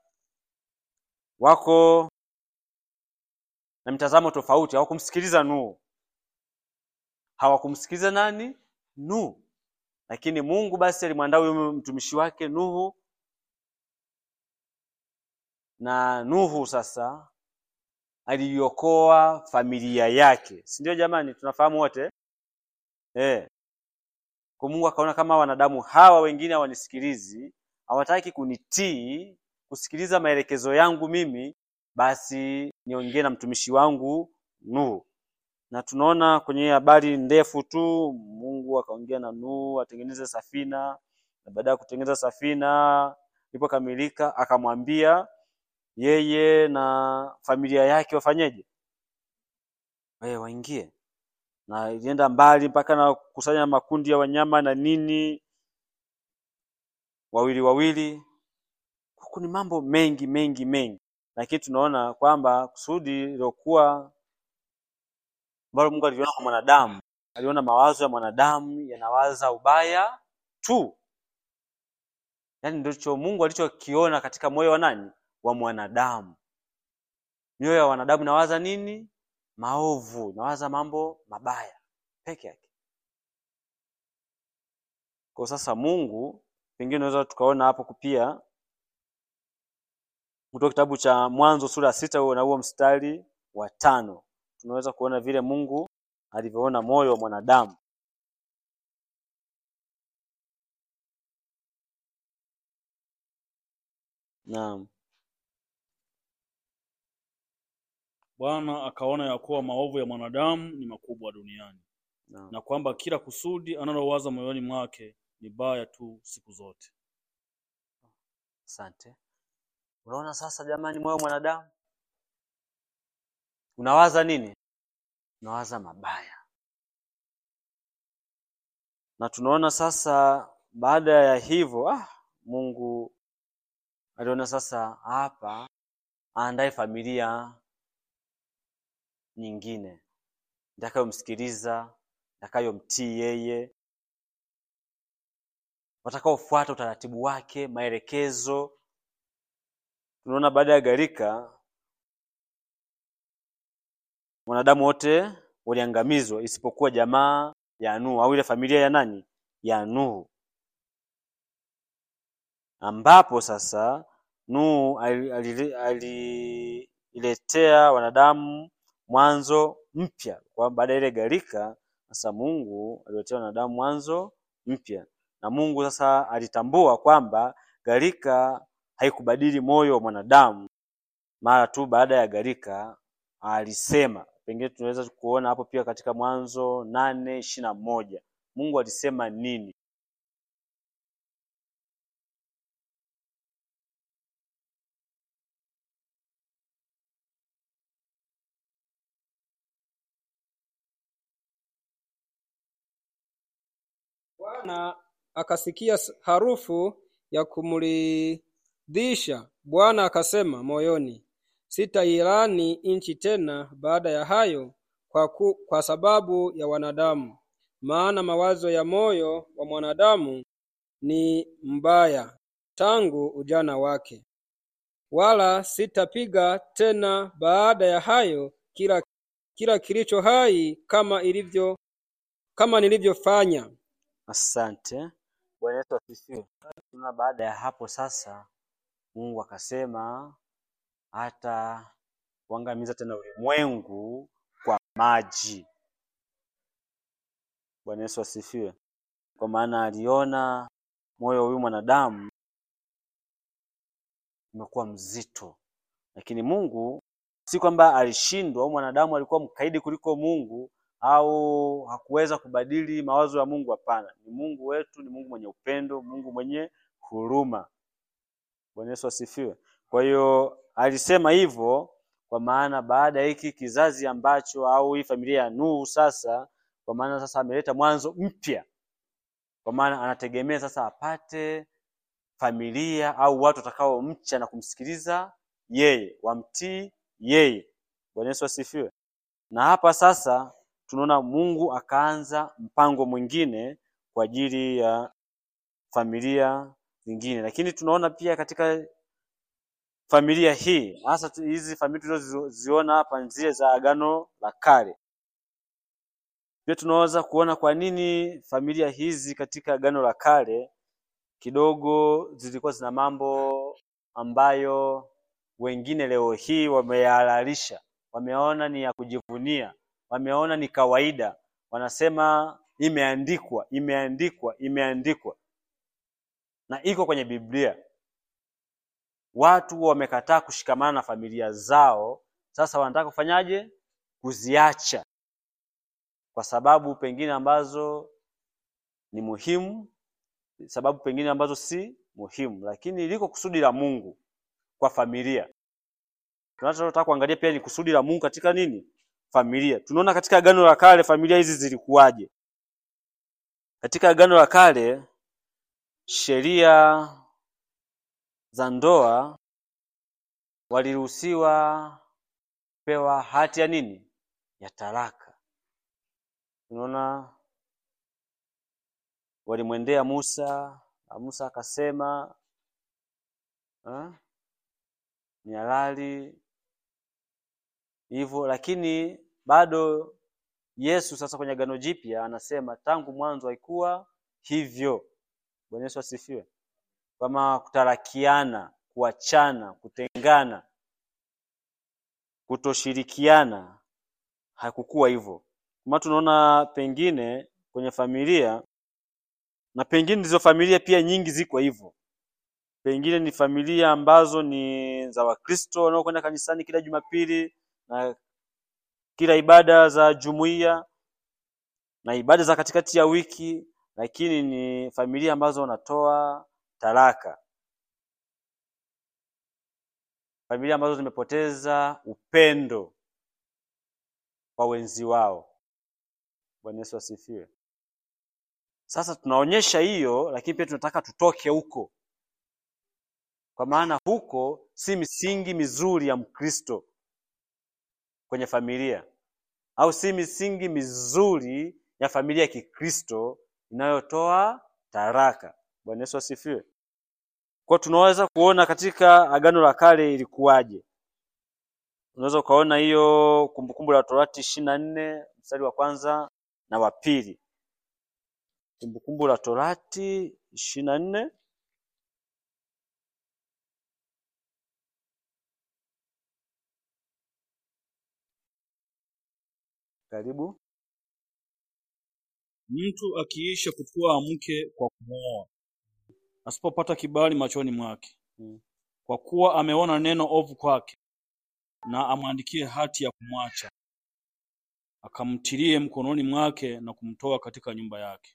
wako na mtazamo tofauti, hawakumsikiliza Nuhu. Hawakumsikiliza nani? Nuhu. Lakini Mungu basi alimwandaa huyo mtumishi wake Nuhu, na Nuhu sasa aliiokoa familia yake, si ndio? Jamani, tunafahamu wote eh. Kwa Mungu akaona kama wanadamu hawa wengine hawanisikilizi, hawataki kunitii, kusikiliza maelekezo yangu mimi, basi niongee na mtumishi wangu Nuhu. Na tunaona kwenye habari ndefu tu, Mungu akaongea na Nuhu atengeneze safina, na baada ya kutengeneza safina ilipokamilika, akamwambia yeye na familia yake wafanyeje? Wewe waingie na ilienda mbali mpaka na kukusanya makundi ya wanyama na nini, wawili wawili. Huku ni mambo mengi mengi mengi, lakini tunaona kwamba kusudi lilokuwa ambalo Mungu aliona kwa mwanadamu, aliona mawazo ya mwanadamu yanawaza ubaya tu, yaani ndicho Mungu alichokiona katika moyo wa nani? Wa mwanadamu. Mioyo ya wanadamu inawaza nini? Maovu, inawaza mambo mabaya peke yake. Kwa sasa Mungu, pengine unaweza tukaona hapo pia kutoka kitabu cha Mwanzo sura ya sita huo na huo mstari wa tano tunaweza kuona vile Mungu alivyoona moyo wa mwanadamu. Naam, Bwana akaona ya kuwa maovu ya mwanadamu ni makubwa duniani naam. na kwamba kila kusudi analowaza moyoni mwake ni baya tu siku zote. Asante. Unaona sasa, jamani, moyo wa mwanadamu unawaza nini? Unawaza mabaya. Na tunaona sasa, baada ya hivyo, ah, Mungu aliona sasa hapa aandae familia nyingine itakayomsikiliza, itakayomtii yeye, watakaofuata utaratibu wake, maelekezo. Tunaona baada ya gharika wanadamu wote waliangamizwa isipokuwa jamaa ya Nuhu au ile familia ya nani? Ya Nuhu, ambapo sasa Nuhu ali- ali- aliiletea wanadamu mwanzo mpya. Kwa baada ya ile gharika, sasa Mungu aliletea wanadamu mwanzo mpya, na Mungu sasa alitambua kwamba gharika haikubadili moyo wa mwanadamu. Mara tu baada ya gharika alisema, pengine tunaweza kuona hapo pia katika Mwanzo nane ishirini na moja Mungu alisema nini? Bwana akasikia s- harufu ya kumridhisha. Bwana akasema moyoni, sitailani nchi tena baada ya hayo kwa, ku, kwa sababu ya wanadamu, maana mawazo ya moyo wa mwanadamu ni mbaya tangu ujana wake. Wala sitapiga tena baada ya hayo kila, kila kilicho hai kama ilivyo kama nilivyofanya. Asante. Bwana Yesu asifiwe. Tuna baada ya hapo sasa, Mungu akasema hata kuangamiza tena ulimwengu kwa maji. Bwana Yesu asifiwe. Kwa maana aliona moyo wa huyu mwanadamu umekuwa mzito, lakini Mungu si kwamba alishindwa au mwanadamu alikuwa mkaidi kuliko Mungu au hakuweza kubadili mawazo ya Mungu. Hapana, ni Mungu wetu, ni Mungu mwenye upendo, Mungu mwenye huruma. Bwana Yesu asifiwe. Kwa hiyo alisema hivyo kwa maana baada ya hiki kizazi ambacho au hii familia ya Nuhu sasa, kwa maana sasa ameleta mwanzo mpya, kwa maana anategemea sasa apate familia au watu watakaomcha na kumsikiliza yeye, wamtii yeye. Bwana Yesu asifiwe. Na hapa sasa tunaona Mungu akaanza mpango mwingine kwa ajili ya familia zingine, lakini tunaona pia katika familia hii hasa tu- hizi familia tulizoziona hapa ni zile za Agano la Kale. Pia tunaweza kuona kwa nini familia hizi katika Agano la Kale kidogo zilikuwa zina mambo ambayo wengine leo hii wameyahalalisha wameona ni ya kujivunia, wameona ni kawaida, wanasema imeandikwa, imeandikwa, imeandikwa, na iko kwenye Biblia. Watu wamekataa kushikamana na familia zao, sasa wanataka kufanyaje? Kuziacha kwa sababu pengine ambazo ni muhimu, sababu pengine ambazo si muhimu, lakini liko kusudi la Mungu kwa familia. Tunachotaka kuangalia pia ni kusudi la Mungu katika nini? Familia. Tunaona katika Agano la Kale familia hizi zilikuwaje? Katika Agano la Kale sheria za ndoa waliruhusiwa pewa hati ya nini? Ya talaka. Tunaona walimwendea Musa na Musa akasema ha? ni halali hivyo, lakini bado Yesu sasa kwenye Agano Jipya anasema tangu mwanzo haikuwa hivyo. Bwana Yesu asifiwe. Kama kutarakiana, kuachana, kutengana, kutoshirikiana hakukuwa hivyo. Kama tunaona pengine kwenye familia na pengine ndizo familia pia nyingi ziko hivyo. Pengine ni familia ambazo ni za Wakristo wanaokwenda kanisani kila Jumapili na kila ibada za jumuiya na ibada za katikati ya wiki, lakini ni familia ambazo wanatoa talaka, familia ambazo zimepoteza upendo kwa wenzi wao. Bwana Yesu asifiwe. Sasa tunaonyesha hiyo, lakini pia tunataka tutoke huko, kwa maana huko si misingi mizuri ya Mkristo kwenye familia, au si misingi mizuri ya familia ya Kikristo inayotoa taraka. Bwana Yesu asifiwe. Kwa tunaweza kuona katika Agano la Kale ilikuwaje. Unaweza ukaona hiyo Kumbukumbu la Torati ishirini na nne mstari wa kwanza na wa pili. Kumbukumbu la Torati ishirini na nne karibu. Mtu akiisha kutwaa mke kwa kumwoa, asipopata kibali machoni mwake, Mm. kwa kuwa ameona neno ovu kwake, na amwandikie hati ya kumwacha, akamtilie mkononi mwake na kumtoa katika nyumba yake.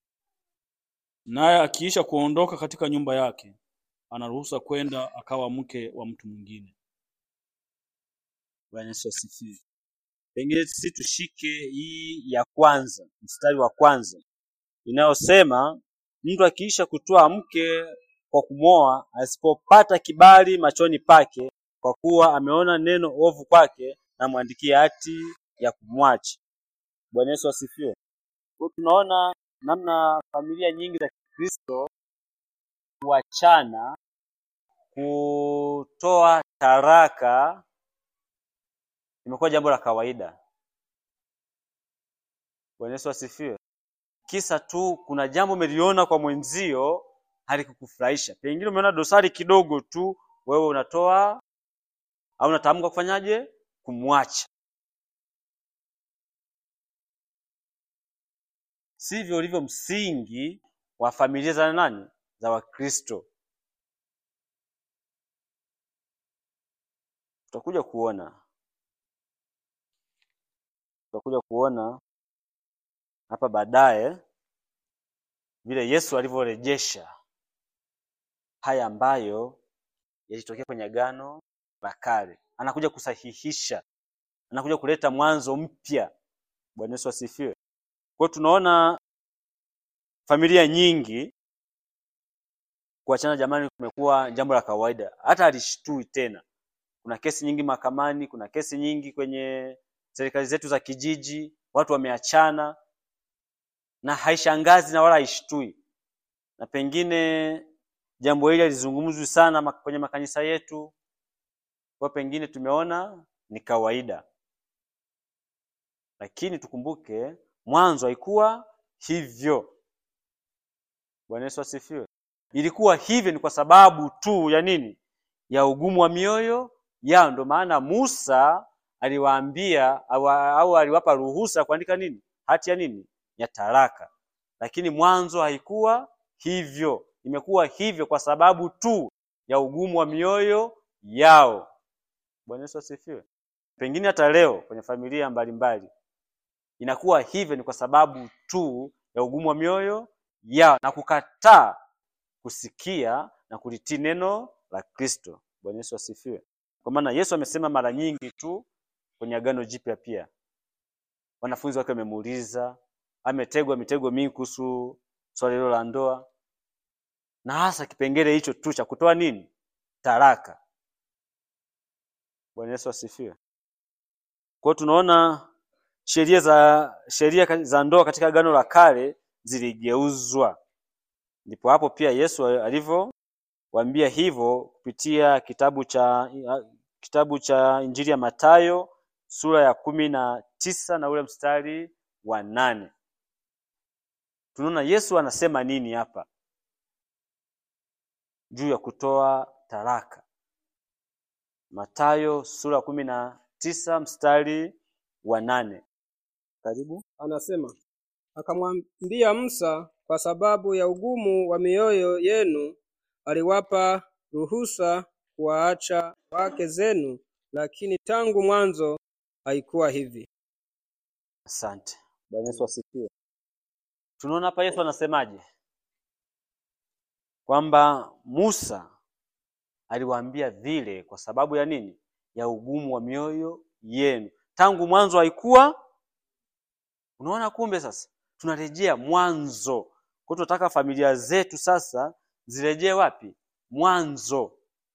Naye akiisha kuondoka katika nyumba yake, anaruhusa kwenda akawa mke wa mtu mwingine. Bwana Yesu asifiwe. Pengine sisi tushike hii ya kwanza, mstari wa kwanza inayosema mtu akiisha kutoa mke kwa kumwoa, asipopata kibali machoni pake, kwa kuwa ameona neno ovu kwake, na mwandikie hati ya kumwacha. Bwana Yesu asifiwe. Kwa hiyo tunaona namna familia nyingi za Kikristo kuachana, kutoa taraka imekuwa jambo la kawaida. Bwana Yesu asifiwe. Kisa tu kuna jambo umeliona kwa mwenzio halikukufurahisha, pengine umeona dosari kidogo tu, wewe unatoa au unatamka kufanyaje? Kumwacha. Sivyo ulivyo msingi wa familia za nani? Za Wakristo. Tutakuja kuona tutakuja kuona hapa baadaye vile Yesu alivyorejesha haya ambayo yalitokea kwenye Agano la Kale. Anakuja kusahihisha, anakuja kuleta mwanzo mpya. Bwana Yesu asifiwe. Kwa hiyo tunaona familia nyingi kuachana, jamani, kumekuwa jambo la kawaida, hata alishtui tena. Kuna kesi nyingi mahakamani, kuna kesi nyingi kwenye serikali zetu za kijiji, watu wameachana na haishangazi na wala haishtui, na pengine jambo hili halizungumzwi sana ma- kwenye makanisa yetu, kwa pengine tumeona ni kawaida, lakini tukumbuke mwanzo haikuwa hivyo. Bwana Yesu asifiwe. Ilikuwa hivyo ni kwa sababu tu ya nini? Ya ugumu wa mioyo yao. Ndio maana Musa aliwaambia au, au aliwapa ruhusa kuandika nini hati ya nini ya talaka lakini mwanzo haikuwa hivyo imekuwa hivyo kwa sababu tu ya ugumu wa mioyo yao bwana yesu asifiwe pengine hata leo kwenye familia mbalimbali inakuwa hivyo ni kwa sababu tu ya ugumu wa mioyo yao na kukataa kusikia na kulitii neno la kristo bwana yesu asifiwe kwa maana yesu amesema mara nyingi tu kwenye agano jipya pia wanafunzi wake wamemuuliza ametegwa mitego mingi kuhusu swala hilo la ndoa na hasa kipengele hicho tu cha kutoa nini taraka bwana yesu asifiwe kwao tunaona sheria za sheria ka- za ndoa katika agano la kale ziligeuzwa ndipo hapo pia yesu alivyowaambia hivyo kupitia kitabu cha kitabu cha injili ya matayo sura ya kumi na tisa na ule mstari wa nane tunaona yesu anasema nini hapa juu ya kutoa taraka matayo sura ya kumi na tisa mstari wa nane karibu Anasema, akamwambia Musa, kwa sababu ya ugumu wa mioyo yenu aliwapa ruhusa kuwaacha wake zenu, lakini tangu mwanzo haikuwa hivi. asante bwana yesu asifiwe tunaona hapa yesu anasemaje kwamba musa aliwaambia vile kwa sababu ya nini ya ugumu wa mioyo yenu tangu mwanzo haikuwa unaona kumbe sasa tunarejea mwanzo kwa hiyo tunataka familia zetu sasa zirejee wapi mwanzo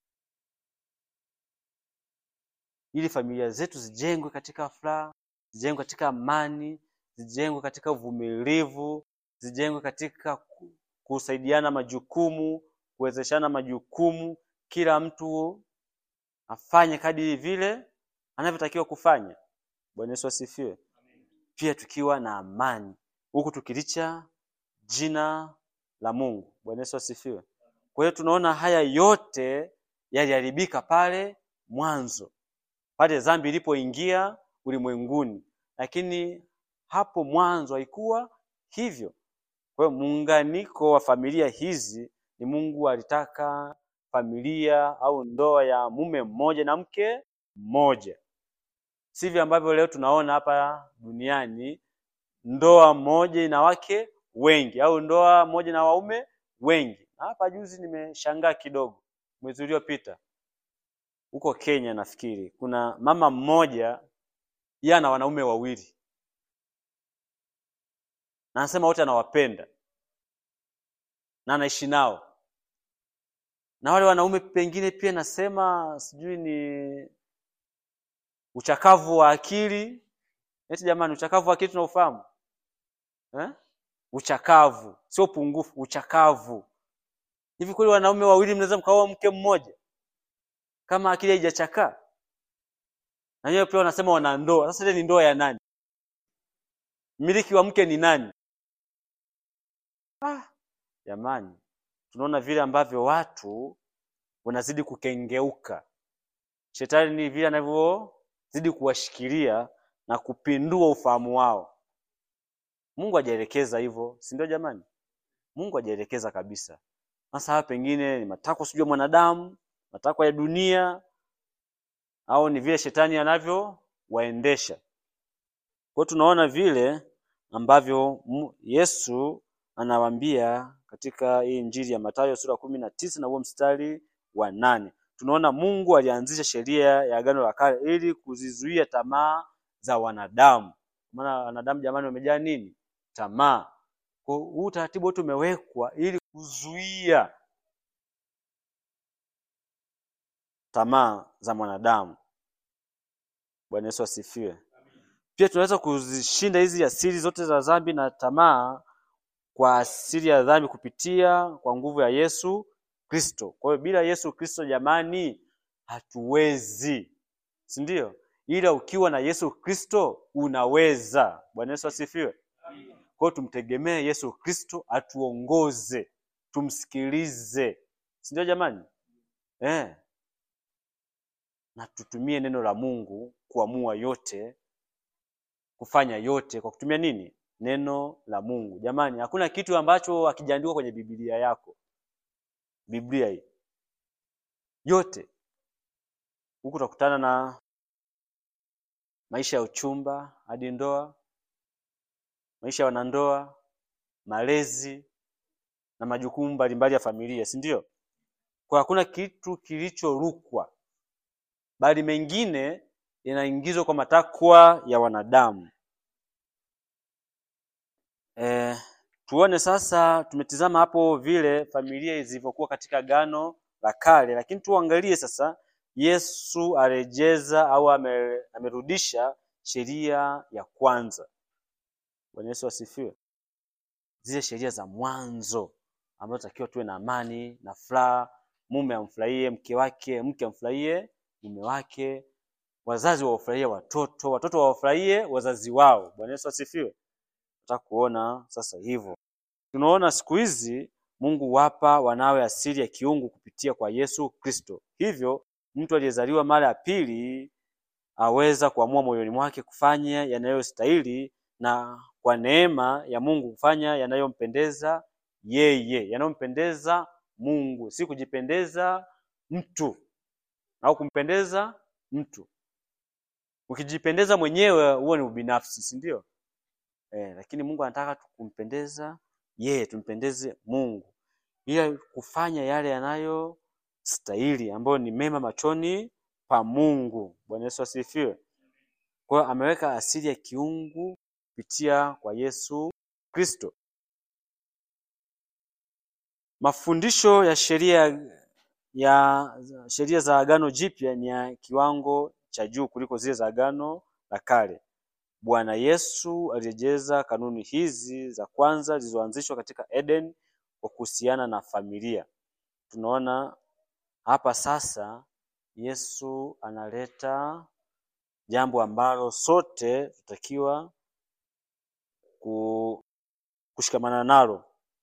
ili familia zetu zijengwe katika furaha zijengwe katika amani zijengwe katika uvumilivu zijengwe katika ku- kusaidiana majukumu kuwezeshana majukumu kila mtu afanye kadiri vile anavyotakiwa kufanya bwana yesu asifiwe pia tukiwa na amani huku tukilicha jina la mungu bwana yesu asifiwe kwa hiyo tunaona haya yote yaliharibika pale mwanzo pale dhambi ilipoingia ulimwenguni lakini hapo mwanzo haikuwa hivyo kwa hiyo muunganiko wa familia hizi ni mungu alitaka familia au ndoa ya mume mmoja na mke mmoja sivyo ambavyo leo tunaona hapa duniani ndoa moja ina wake wengi au ndoa moja na waume wengi Na hapa juzi nimeshangaa kidogo mwezi uliopita huko kenya nafikiri kuna mama mmoja yeye ana wanaume wawili na anasema wote anawapenda na anaishi nao na wale wanaume pengine pia nasema sijui ni uchakavu wa akili eti jamani uchakavu wa akili tunaufahamu eh? uchakavu sio upungufu uchakavu hivi kweli wanaume wawili mnaweza mkaoa mke mmoja kama akili haijachakaa na wenyewe pia wanasema wana ndoa sasa ile ni ndoa ya nani mmiliki wa mke ni nani ah, jamani tunaona vile ambavyo watu wanazidi kukengeuka shetani ni vile anavyozidi kuwashikilia na kupindua ufahamu wao mungu hajaelekeza hivyo si ndio jamani mungu hajaelekeza kabisa sasa haya pengine ni matakwa sijui ya mwanadamu matakwa ya dunia au ni vile shetani anavyowaendesha kwa hiyo tunaona vile ambavyo mu- yesu anawaambia katika hii injili ya matayo sura kumi na tisa na huo mstari wa nane tunaona mungu alianzisha sheria ya agano la kale ili kuzizuia tamaa za wanadamu maana wanadamu jamani wamejaa nini tamaa kwa hiyo huu utaratibu wote umewekwa ili kuzuia tamaa za mwanadamu bwana yesu asifiwe pia tunaweza kuzishinda hizi asili zote za dhambi na tamaa kwa asili ya dhambi kupitia kwa nguvu ya yesu kristo kwa hiyo bila yesu kristo jamani hatuwezi si ndio ila ukiwa na yesu kristo unaweza bwana yesu asifiwe kwa hiyo tumtegemee yesu kristo atuongoze tumsikilize si ndio jamani eh. na tutumie neno la Mungu kuamua yote, kufanya yote kwa kutumia nini? Neno la Mungu. Jamani, hakuna kitu ambacho hakijaandikwa kwenye Biblia yako. Biblia hii yote huku utakutana na maisha ya uchumba hadi ndoa, maisha ya wanandoa, malezi na majukumu mbalimbali ya familia, si ndio? Kwa hakuna kitu kilichorukwa, bali mengine yanaingizwa kwa matakwa ya wanadamu. E, tuone sasa, tumetizama hapo vile familia zilivyokuwa katika Agano la Kale, lakini tuangalie sasa Yesu arejeza au ame, amerudisha sheria ya kwanza. Bwana Yesu asifiwe. Zile sheria za mwanzo ambazo takiwa tuwe na amani na furaha, mume amfurahie mke wake, mke amfurahie mume wake, wazazi wawafurahie watoto, watoto wawafurahie wazazi wao. Bwana Yesu asifiwe. Nataka kuona sasa hivyo. Tunaona siku hizi Mungu wapa wanawe asili ya kiungu kupitia kwa Yesu Kristo. Hivyo mtu aliyezaliwa mara ya pili aweza kuamua moyoni mwake kufanya yanayostahili na kwa neema ya Mungu kufanya yanayompendeza yeye, yanayompendeza Mungu, si kujipendeza mtu au kumpendeza mtu. Ukijipendeza mwenyewe huo ni ubinafsi, si ndio? Eh, lakini Mungu anataka kumpendeza yeye, tumpendeze Mungu, ila kufanya yale yanayostahili ambayo ni mema machoni pa Mungu. Bwana Yesu asifiwe. Kwa hiyo ameweka asili ya kiungu kupitia kwa Yesu Kristo. Mafundisho ya sheria ya sheria za Agano Jipya ni ya kiwango cha juu kuliko zile za Agano la Kale. Bwana Yesu alirejeza kanuni hizi za kwanza zilizoanzishwa katika Eden kwa kuhusiana na familia. Tunaona hapa sasa Yesu analeta jambo ambalo sote tutakiwa ku- kushikamana nalo.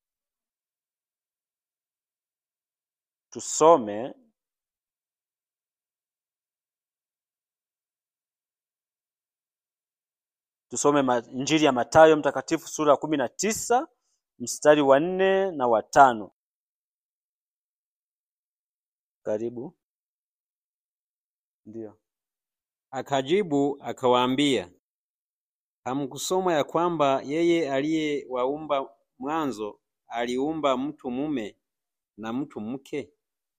Tusome tusome ma- Injili ya Mathayo mtakatifu sura ya kumi na tisa mstari wa nne na wa tano. Karibu. Ndio. Akajibu akawaambia, hamkusoma ya kwamba yeye aliyewaumba mwanzo aliumba mtu mume na mtu mke?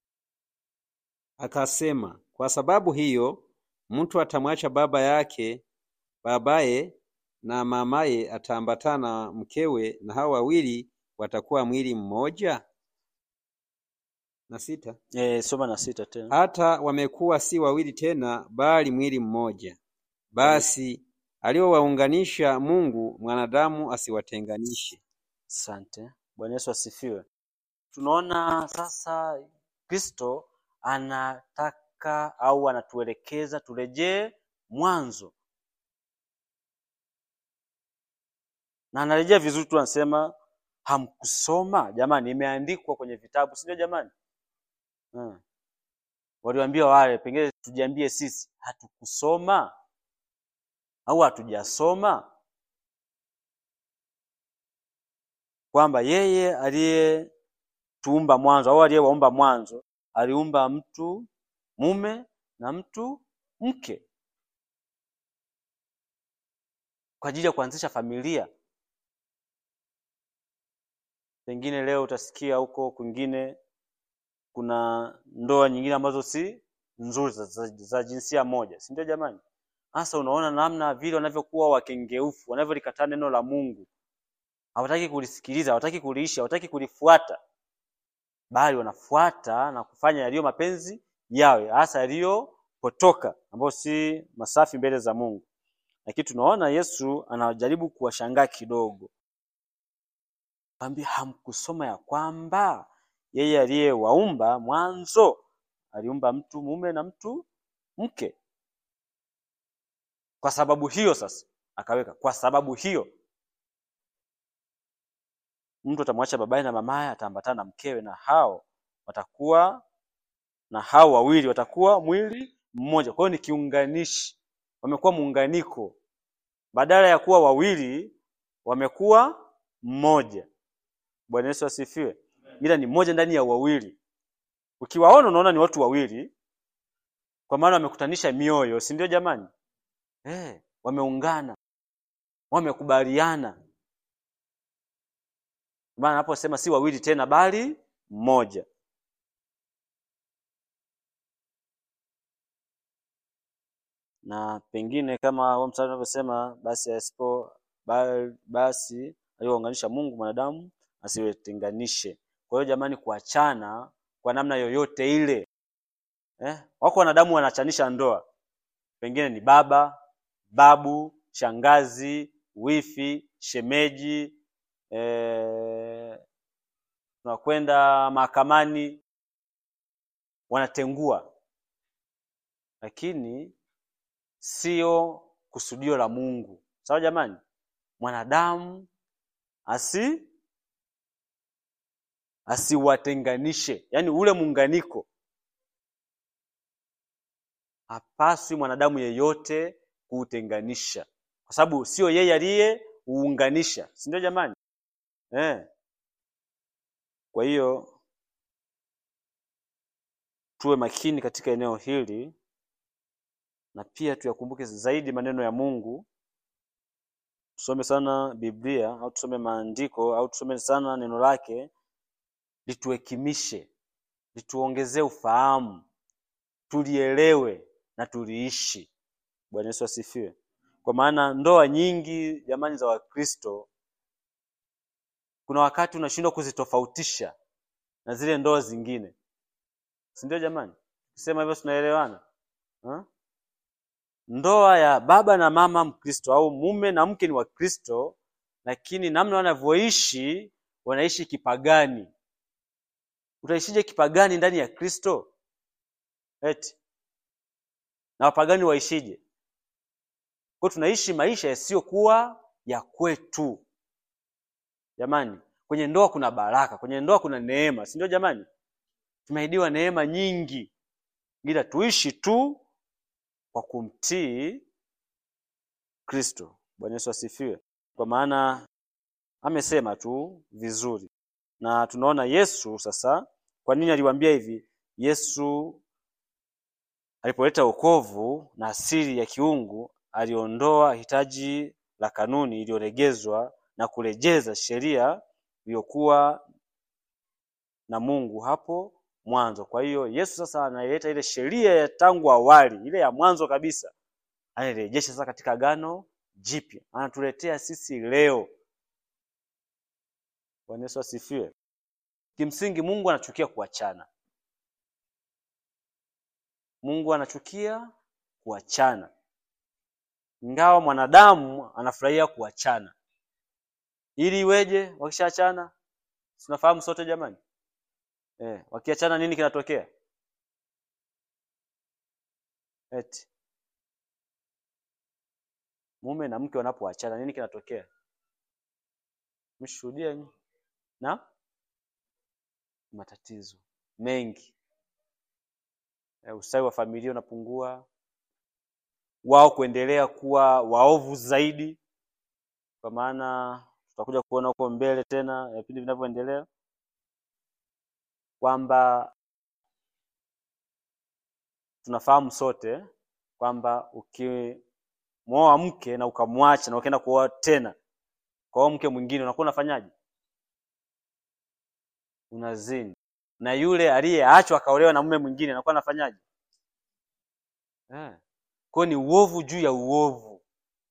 Akasema, kwa sababu hiyo mtu atamwacha baba yake babaye na mamaye, ataambatana na mkewe, na hao wawili watakuwa mwili mmoja. Na sita, E, soma na sita tena. hata wamekuwa si wawili tena, bali mwili mmoja. Basi aliowaunganisha Mungu, mwanadamu asiwatenganishe. Asante. Bwana Yesu asifiwe. Tunaona sasa Kristo anataka au anatuelekeza turejee mwanzo, na anarejea vizuri tu, anasema hamkusoma. Jamani, imeandikwa kwenye vitabu, si ndio? Jamani, hmm. Waliwaambia wale, pengine tujiambie sisi, hatukusoma au hatujasoma kwamba yeye aliyetuumba mwanzo au aliyewaumba mwanzo aliumba mtu mume na mtu mke kwa ajili ya kuanzisha familia. Pengine leo utasikia huko kwingine kuna ndoa nyingine ambazo si nzuri za, za, za jinsia moja, si ndio jamani? Sasa unaona namna vile wanavyokuwa wakengeufu, wanavyolikataa neno la Mungu hawataki kulisikiliza, hawataki kuliishi, hawataki kulifuata, bali wanafuata na kufanya yaliyo mapenzi yawe, hasa yaliyopotoka, ambayo si masafi mbele za Mungu. Lakini tunaona Yesu anajaribu kuwashangaa kidogo, kwambia hamkusoma ya kwamba yeye aliyewaumba mwanzo aliumba mtu mume na mtu mke. Kwa sababu hiyo sasa akaweka, kwa sababu hiyo mtu atamwacha babaye na mamaye, ataambatana na mkewe, na hao watakuwa na hao wawili watakuwa mwili mmoja. Kwa hiyo ni kiunganishi, wamekuwa muunganiko, badala ya kuwa wawili wamekuwa mmoja. Bwana Yesu asifiwe. Ila ni mmoja ndani ya wawili. Ukiwaona unaona ni watu wawili, kwa maana wamekutanisha mioyo, si ndio jamani? Eh, wameungana, wamekubaliana. Maana anaposema si wawili tena, bali mmoja. na pengine kama huo mstari unavyosema basi asipo ba- basi aliyounganisha Mungu mwanadamu asiwetenganishe. Kwa hiyo jamani, kuachana kwa namna yoyote ile eh? Wako wanadamu wanachanisha ndoa, pengine ni baba, babu, shangazi, wifi, shemeji, eh, tunakwenda mahakamani, wanatengua, lakini sio kusudio la Mungu. Sawa jamani? Mwanadamu asi asiwatenganishe, yaani ule muunganiko. Hapaswi mwanadamu yeyote kuutenganisha, kwa sababu sio yeye aliyeuunganisha, si ndio jamani? Eh. Kwa hiyo tuwe makini katika eneo hili na pia tuyakumbuke zaidi maneno ya Mungu. Tusome sana Biblia au tusome maandiko au tusome sana neno lake, lituhekimishe, lituongezee ufahamu, tulielewe na tuliishi. Bwana Yesu asifiwe. Kwa maana ndoa nyingi jamani za Wakristo, kuna wakati unashindwa kuzitofautisha na zile ndoa zingine, si ndio jamani? Sema hivyo tunaelewana ha? Ndoa ya baba na mama Mkristo au mume na mke ni Wakristo, lakini namna wanavyoishi wanaishi kipagani. Utaishije kipagani ndani ya Kristo? Eti na wapagani waishije? Kwa tunaishi maisha yasiyokuwa ya kwetu. Jamani, kwenye ndoa kuna baraka, kwenye ndoa kuna neema, si ndio jamani? Tumeahidiwa neema nyingi, ila tuishi tu kwa kumtii Kristo. Bwana Yesu asifiwe. Kwa maana amesema tu vizuri, na tunaona Yesu sasa. Kwa nini aliwaambia hivi? Yesu alipoleta wokovu na asili ya kiungu, aliondoa hitaji la kanuni iliyolegezwa na kurejeza sheria iliyokuwa na Mungu hapo mwanzo. Kwa hiyo Yesu sasa anaileta ile sheria ya tangu awali, ile ya mwanzo kabisa, anairejesha sasa katika agano jipya, anatuletea sisi leo. Bwana Yesu asifiwe. Kimsingi Mungu anachukia kuachana. Mungu anachukia kuachana, ingawa mwanadamu anafurahia kuachana. Ili iweje? Wakishaachana, tunafahamu sote jamani. Eh, wakiachana nini kinatokea? Eti mume na mke wanapoachana nini kinatokea? Mshuhudia nyinyi? Na matatizo mengi. Eh, ustawi wa familia unapungua, wao kuendelea kuwa waovu zaidi, kwa maana tutakuja kuona huko mbele tena vipindi vinavyoendelea kwamba tunafahamu sote kwamba ukimwoa mke na ukamwacha na ukaenda kuoa tena kwa mke mwingine, unakuwa unafanyaje? Unazini. Na yule aliyeachwa akaolewa na mume mwingine anakuwa anafanyaje? Eh. Kwa hiyo ni uovu juu ya uovu,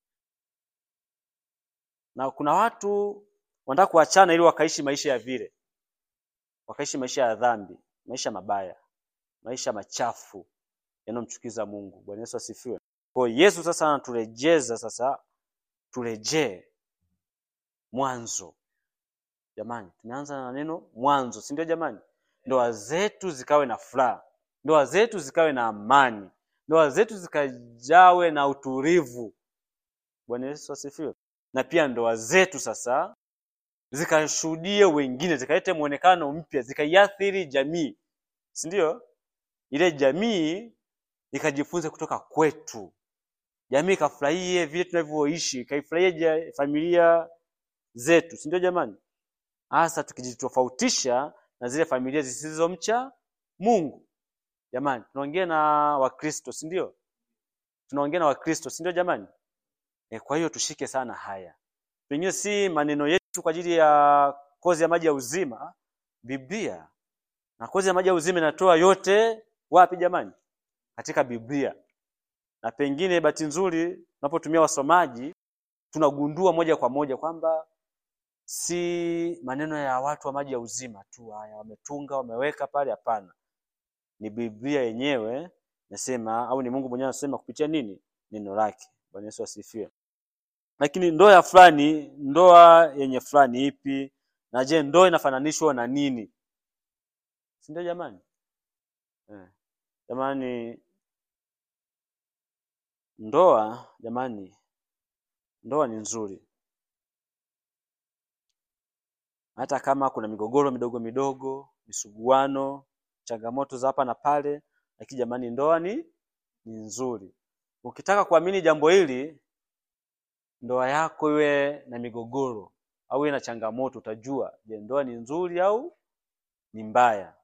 na kuna watu wanataka kuachana ili wakaishi maisha ya vile, wakaishi maisha ya dhambi, maisha mabaya, maisha machafu yanayomchukiza Mungu. Bwana Yesu asifiwe. Kwa hiyo Yesu sasa anaturejeza sasa, turejee mwanzo. Jamani, tumeanza na neno mwanzo, si ndio? Jamani, ndoa zetu zikawe na furaha, ndoa zetu zikawe na amani, ndoa zetu zikajawe na utulivu. Bwana Yesu asifiwe. Na pia ndoa zetu sasa zikashuhudie wengine, zikalete muonekano mpya, zikaiathiri jamii, si ndio? Ile jamii ikajifunze kutoka kwetu, jamii ikafurahie vile tunavyoishi, ikaifurahie ja- familia zetu, si ndio jamani? Hasa tukijitofautisha na zile familia zisizomcha Mungu. Jamani, tunaongea na Wakristo, si ndio? Tunaongea na Wakristo, si ndio jamani? E, kwa hiyo tushike sana haya. Pengine si maneno yetu kwa ajili ya kozi ya maji ya uzima, Biblia. Na kozi ya maji ya uzima inatoa yote wapi jamani? Katika Biblia. Na pengine bahati nzuri tunapotumia wasomaji tunagundua moja kwa moja kwamba si maneno ya watu wa maji ya uzima tu haya wametunga wameweka pale, hapana. Ni Biblia yenyewe nasema, au ni Mungu mwenyewe anasema kupitia nini? Neno lake. Bwana Yesu asifiwe. Lakini ndoa ya fulani, ndoa yenye fulani ipi? Na je, ndoa inafananishwa na nini? Si ndio jamani? Eh. Jamani, ndoa jamani, ndoa ni nzuri, hata kama kuna migogoro midogo midogo, misuguano, changamoto za hapa na pale, lakini jamani, ndoa ni ni nzuri. Ukitaka kuamini jambo hili, ndoa yako iwe na migogoro au iwe na changamoto, utajua je, ndoa ni nzuri au ni mbaya.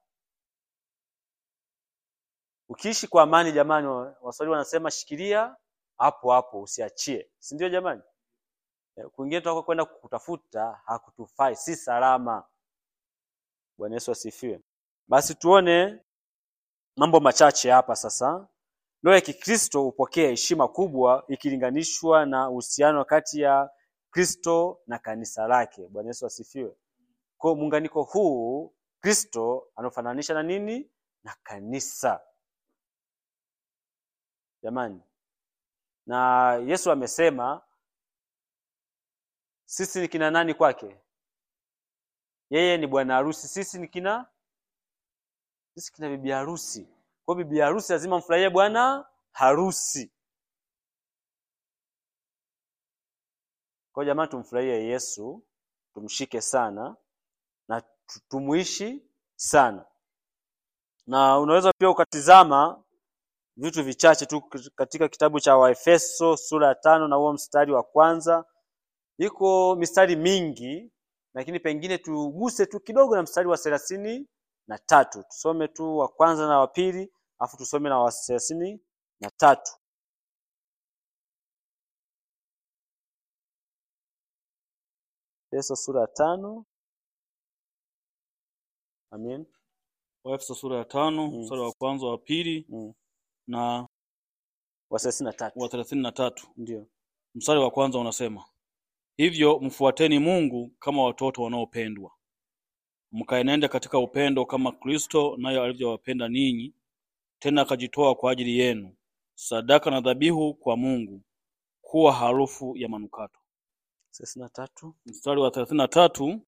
Ukiishi kwa amani, jamani, wa- Waswahili wanasema shikilia hapo hapo, usiachie, si ndio jamani? Eh, Kwingine tunako kwenda kutafuta hakutufai, si salama. Bwana Yesu asifiwe. Basi tuone mambo machache hapa sasa. Ndoa ya Kikristo hupokea heshima kubwa ikilinganishwa na uhusiano kati ya Kristo na kanisa lake. Bwana Yesu asifiwe. Kwa muunganiko huu Kristo anafananisha na nini? Na kanisa. Jamani, na Yesu amesema sisi ni kina nani kwake? Yeye ni bwana harusi, sisi ni kina sisi kina bibi harusi. Kwa hiyo bibi harusi lazima mfurahie bwana harusi. Kwa hiyo jamani, tumfurahie Yesu, tumshike sana na tu- tumuishi sana. Na unaweza pia ukatizama vitu vichache tu katika kitabu cha Waefeso sura ya tano na huo mstari wa kwanza. Iko mistari mingi, lakini pengine tuguse tu kidogo na mstari wa thelathini na tatu. Tusome tu wa kwanza na wa pili, afu tusome na wa thelathini na tatu. Efeso sura ya tano. Amen. Waefeso sura ya tano Mm. mstari wa kwanza wa pili Mm. na Wa thelathini na tatu. wa thelathini na tatu. Ndio. Mstari wa kwanza unasema hivyo, mfuateni Mungu kama watoto wanaopendwa, mkaenende katika upendo kama Kristo naye alivyowapenda ninyi, tena akajitoa kwa ajili yenu, sadaka na dhabihu kwa Mungu, kuwa harufu ya manukato. thelathini na tatu. Mstari wa thelathini na tatu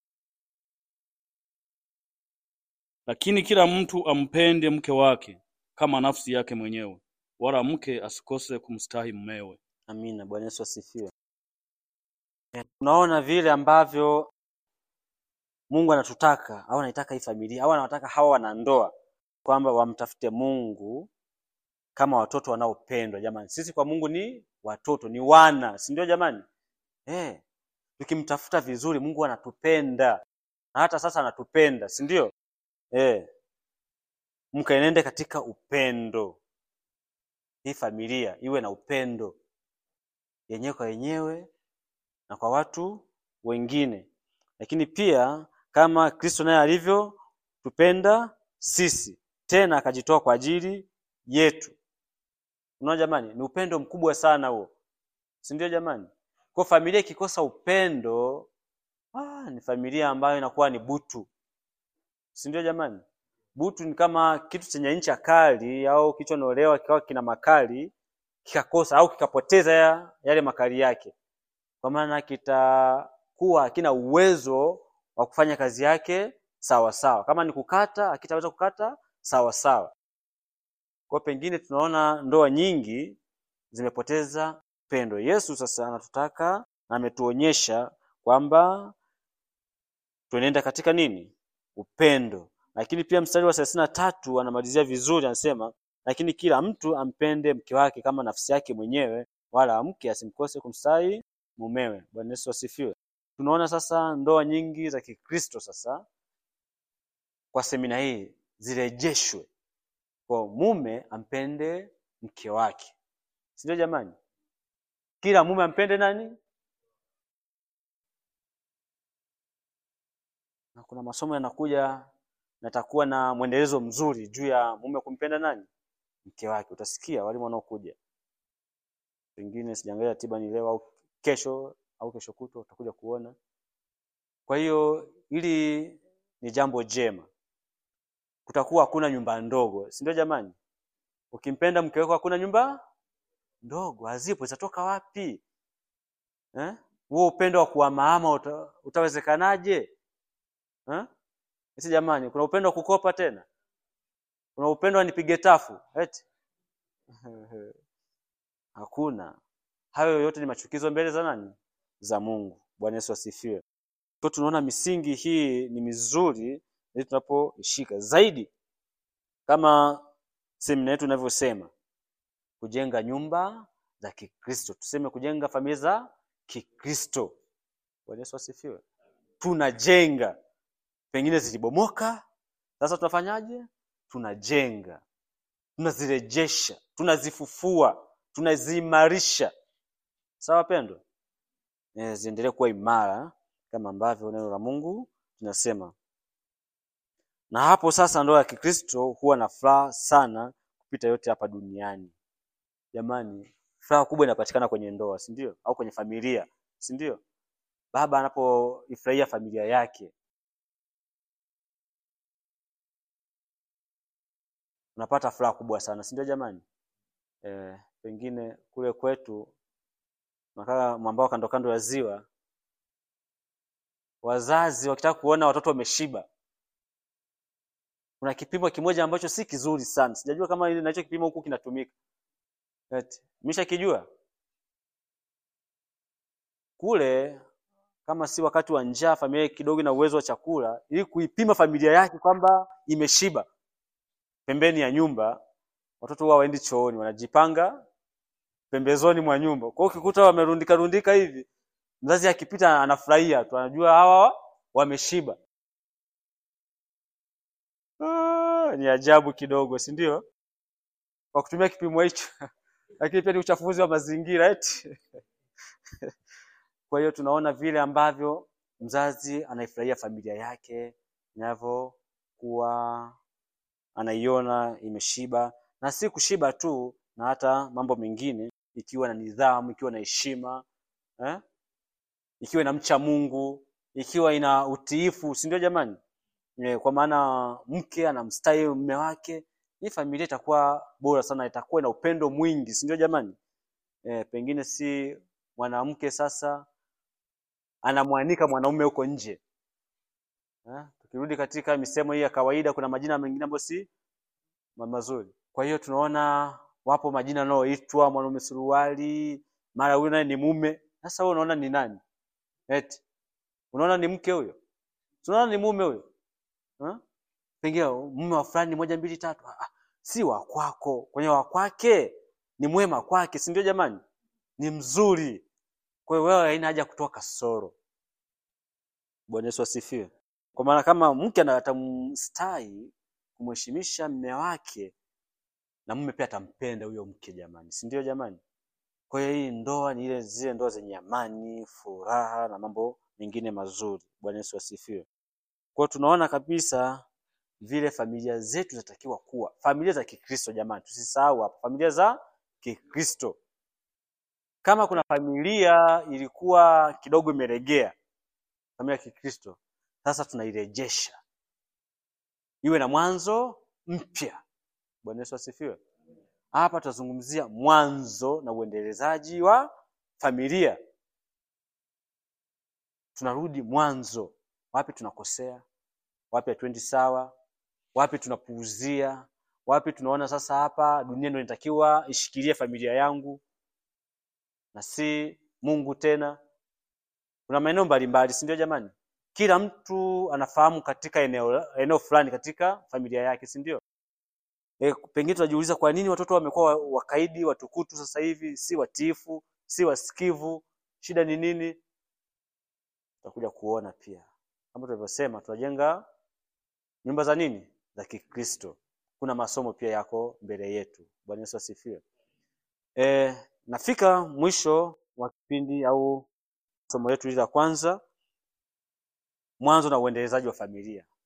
lakini kila mtu ampende mke wake kama nafsi yake mwenyewe, wala mke asikose kumstahi mumewe. Amina. Bwana Yesu asifiwe. Eh, Tunaona vile ambavyo Mungu anatutaka au anaitaka hii familia au anawataka hawa wanandoa kwamba wamtafute Mungu kama watoto wanaopendwa. Jamani, sisi kwa Mungu ni watoto, ni wana, si ndio jamani? Eh, tukimtafuta vizuri Mungu anatupenda na hata sasa anatupenda, si ndio? Eh, mkaenende katika upendo. Hii familia iwe na upendo yenyewe kwa yenyewe na kwa watu wengine, lakini pia kama Kristo naye alivyotupenda sisi, tena akajitoa kwa ajili yetu. Unaona jamani, ni upendo mkubwa sana huo, si ndio jamani? Kwa familia ikikosa upendo, ah, ni familia ambayo inakuwa ni butu, si ndio jamani? Butu ni kama kitu chenye ncha kali au kilichonolewa kikawa kina makali kikakosa au kikapoteza ya, yale makali yake, kwa maana kitakuwa hakina uwezo wa kufanya kazi yake sawa sawa. Kama ni kukata, hakitaweza kukata sawa sawa. Kwa pengine tunaona ndoa nyingi zimepoteza upendo. Yesu sasa anatutaka na ametuonyesha kwamba tuenenda katika nini? Upendo. Lakini pia mstari wa thelathini na tatu anamalizia vizuri, anasema lakini kila mtu ampende mke wake kama nafsi yake mwenyewe, wala mke asimkose kumstahi mumewe. Bwana Yesu asifiwe. Tunaona sasa ndoa nyingi za Kikristo sasa kwa semina hii zirejeshwe kwa mume ampende mke wake, si ndio jamani? Kila mume ampende nani? Na kuna masomo yanakuja natakuwa na mwendelezo mzuri juu ya mume kumpenda nani? Mke wake. Utasikia walimu wanaokuja, pengine sijaangalia ratiba ni leo au kesho au kesho kutwa, utakuja kuona. Kwa hiyo hili ni jambo jema, kutakuwa hakuna nyumba ndogo, si ndio jamani? Ukimpenda mke wako hakuna nyumba ndogo, hazipo. Zitatoka wapi eh? Huo upendo wa kuhamahama uta, utawezekanaje eh? Isi jamani, kuna upendo wa kukopa tena? Kuna upendo wa nipige tafu eti? Hakuna. Hayo yote ni machukizo mbele za nani? Za Mungu. Bwana Yesu asifiwe. Kwa tunaona misingi hii ni mizuri ili tunapoishika zaidi, kama semina yetu inavyosema, kujenga nyumba za Kikristo, tuseme kujenga familia za Kikristo. Bwana Yesu asifiwe. Tunajenga, pengine zilibomoka, sasa tunafanyaje? Tunajenga, tunazirejesha, tunazifufua, tunaziimarisha. Sawa pendwa, eh, ziendelee kuwa imara kama ambavyo neno la Mungu tunasema. Na hapo sasa ndoa ya Kikristo huwa na furaha sana kupita yote hapa duniani. Jamani, furaha kubwa inapatikana kwenye ndoa, si ndio? Au kwenye familia, si ndio? Baba anapoifurahia familia yake, unapata furaha kubwa sana, si ndio jamani? Eh, pengine kule kwetu nakaa mwambao kando kando ya ziwa, wazazi wakitaka kuona watoto wameshiba, kuna kipimo kimoja ambacho si kizuri sana, sijajua kama ile nacho kipimo huku kinatumika. Eti, mmeshakijua kule, kama si wakati wa njaa, familia kidogo ina uwezo wa chakula, ili kuipima familia yake kwamba imeshiba, pembeni ya nyumba watoto huwa waendi chooni, wanajipanga pembezoni mwa nyumba. Kwa hiyo ukikuta wamerundika rundika hivi, mzazi akipita anafurahia tu, anajua hawa wameshiba. Ah, ni ajabu kidogo, si ndio? Kwa kutumia kipimo hicho lakini pia ni uchafuzi wa mazingira eti. Kwa hiyo tunaona vile ambavyo mzazi anaifurahia familia yake inavyokuwa anaiona imeshiba, na si kushiba tu, na hata mambo mengine, ikiwa na nidhamu, ikiwa na heshima eh? ikiwa inamcha Mungu, ikiwa ina utiifu, si ndio jamani? Eh, kwa maana mke anamstahi mume wake, hii familia itakuwa bora sana, itakuwa ina upendo mwingi, si ndio jamani? Eh, pengine si mwanamke sasa anamwanika mwanaume huko nje eh? Tukirudi katika misemo hii ya kawaida, kuna majina mengine ambayo si ma- mazuri. Kwa hiyo tunaona wapo majina yanayoitwa mwanaume suruali, mara huyu naye ni mume. Sasa wewe unaona ni nani? Eti unaona ni mke huyo? Tunaona ni mume huyo eh? Pengine mume wa fulani moja mbili tatu. Ah, ah, si wa kwako, kwenye wa kwake ni mwema kwake, si ndio jamani? Ni mzuri. Kwa hiyo wewe haina haja kutoa kasoro. Bwana Yesu asifiwe. Kwa maana kama mke ana- atamstahi kumheshimisha mume wake, na mume pia atampenda huyo mke jamani, si ndio jamani? Kwa hiyo hii ndoa ni ile zile ndoa zenye amani, furaha na mambo mengine mazuri. Bwana Yesu asifiwe. Kwa hiyo tunaona kabisa vile familia zetu zinatakiwa kuwa familia za Kikristo jamani, tusisahau hapo, familia za Kikristo. Kama kuna familia ilikuwa kidogo imeregea, familia ya Kikristo, sasa tunairejesha iwe na mwanzo mpya. Bwana Yesu asifiwe. Hapa tutazungumzia mwanzo na uendelezaji wa familia. Tunarudi mwanzo, wapi tunakosea, wapi hatuendi sawa, wapi tunapuuzia, wapi tunaona sasa hapa dunia ndio inatakiwa ishikilie familia yangu na si Mungu tena. Kuna maeneo mbalimbali, si ndio jamani? Kila mtu anafahamu katika eneo eneo fulani katika familia yake, si ndio? E, pengine tunajiuliza kwa nini watoto wamekuwa wa- wakaidi, watukutu sasa hivi, si watiifu, si wasikivu, shida ni nini? Tutakuja kuona pia. Kama tulivyosema, tunajenga nyumba za nini? Za Kikristo. Kuna masomo pia yako mbele yetu. Bwana Yesu asifiwe. E, nafika mwisho wa kipindi au somo letu hili la kwanza, mwanzo na uendelezaji wa familia.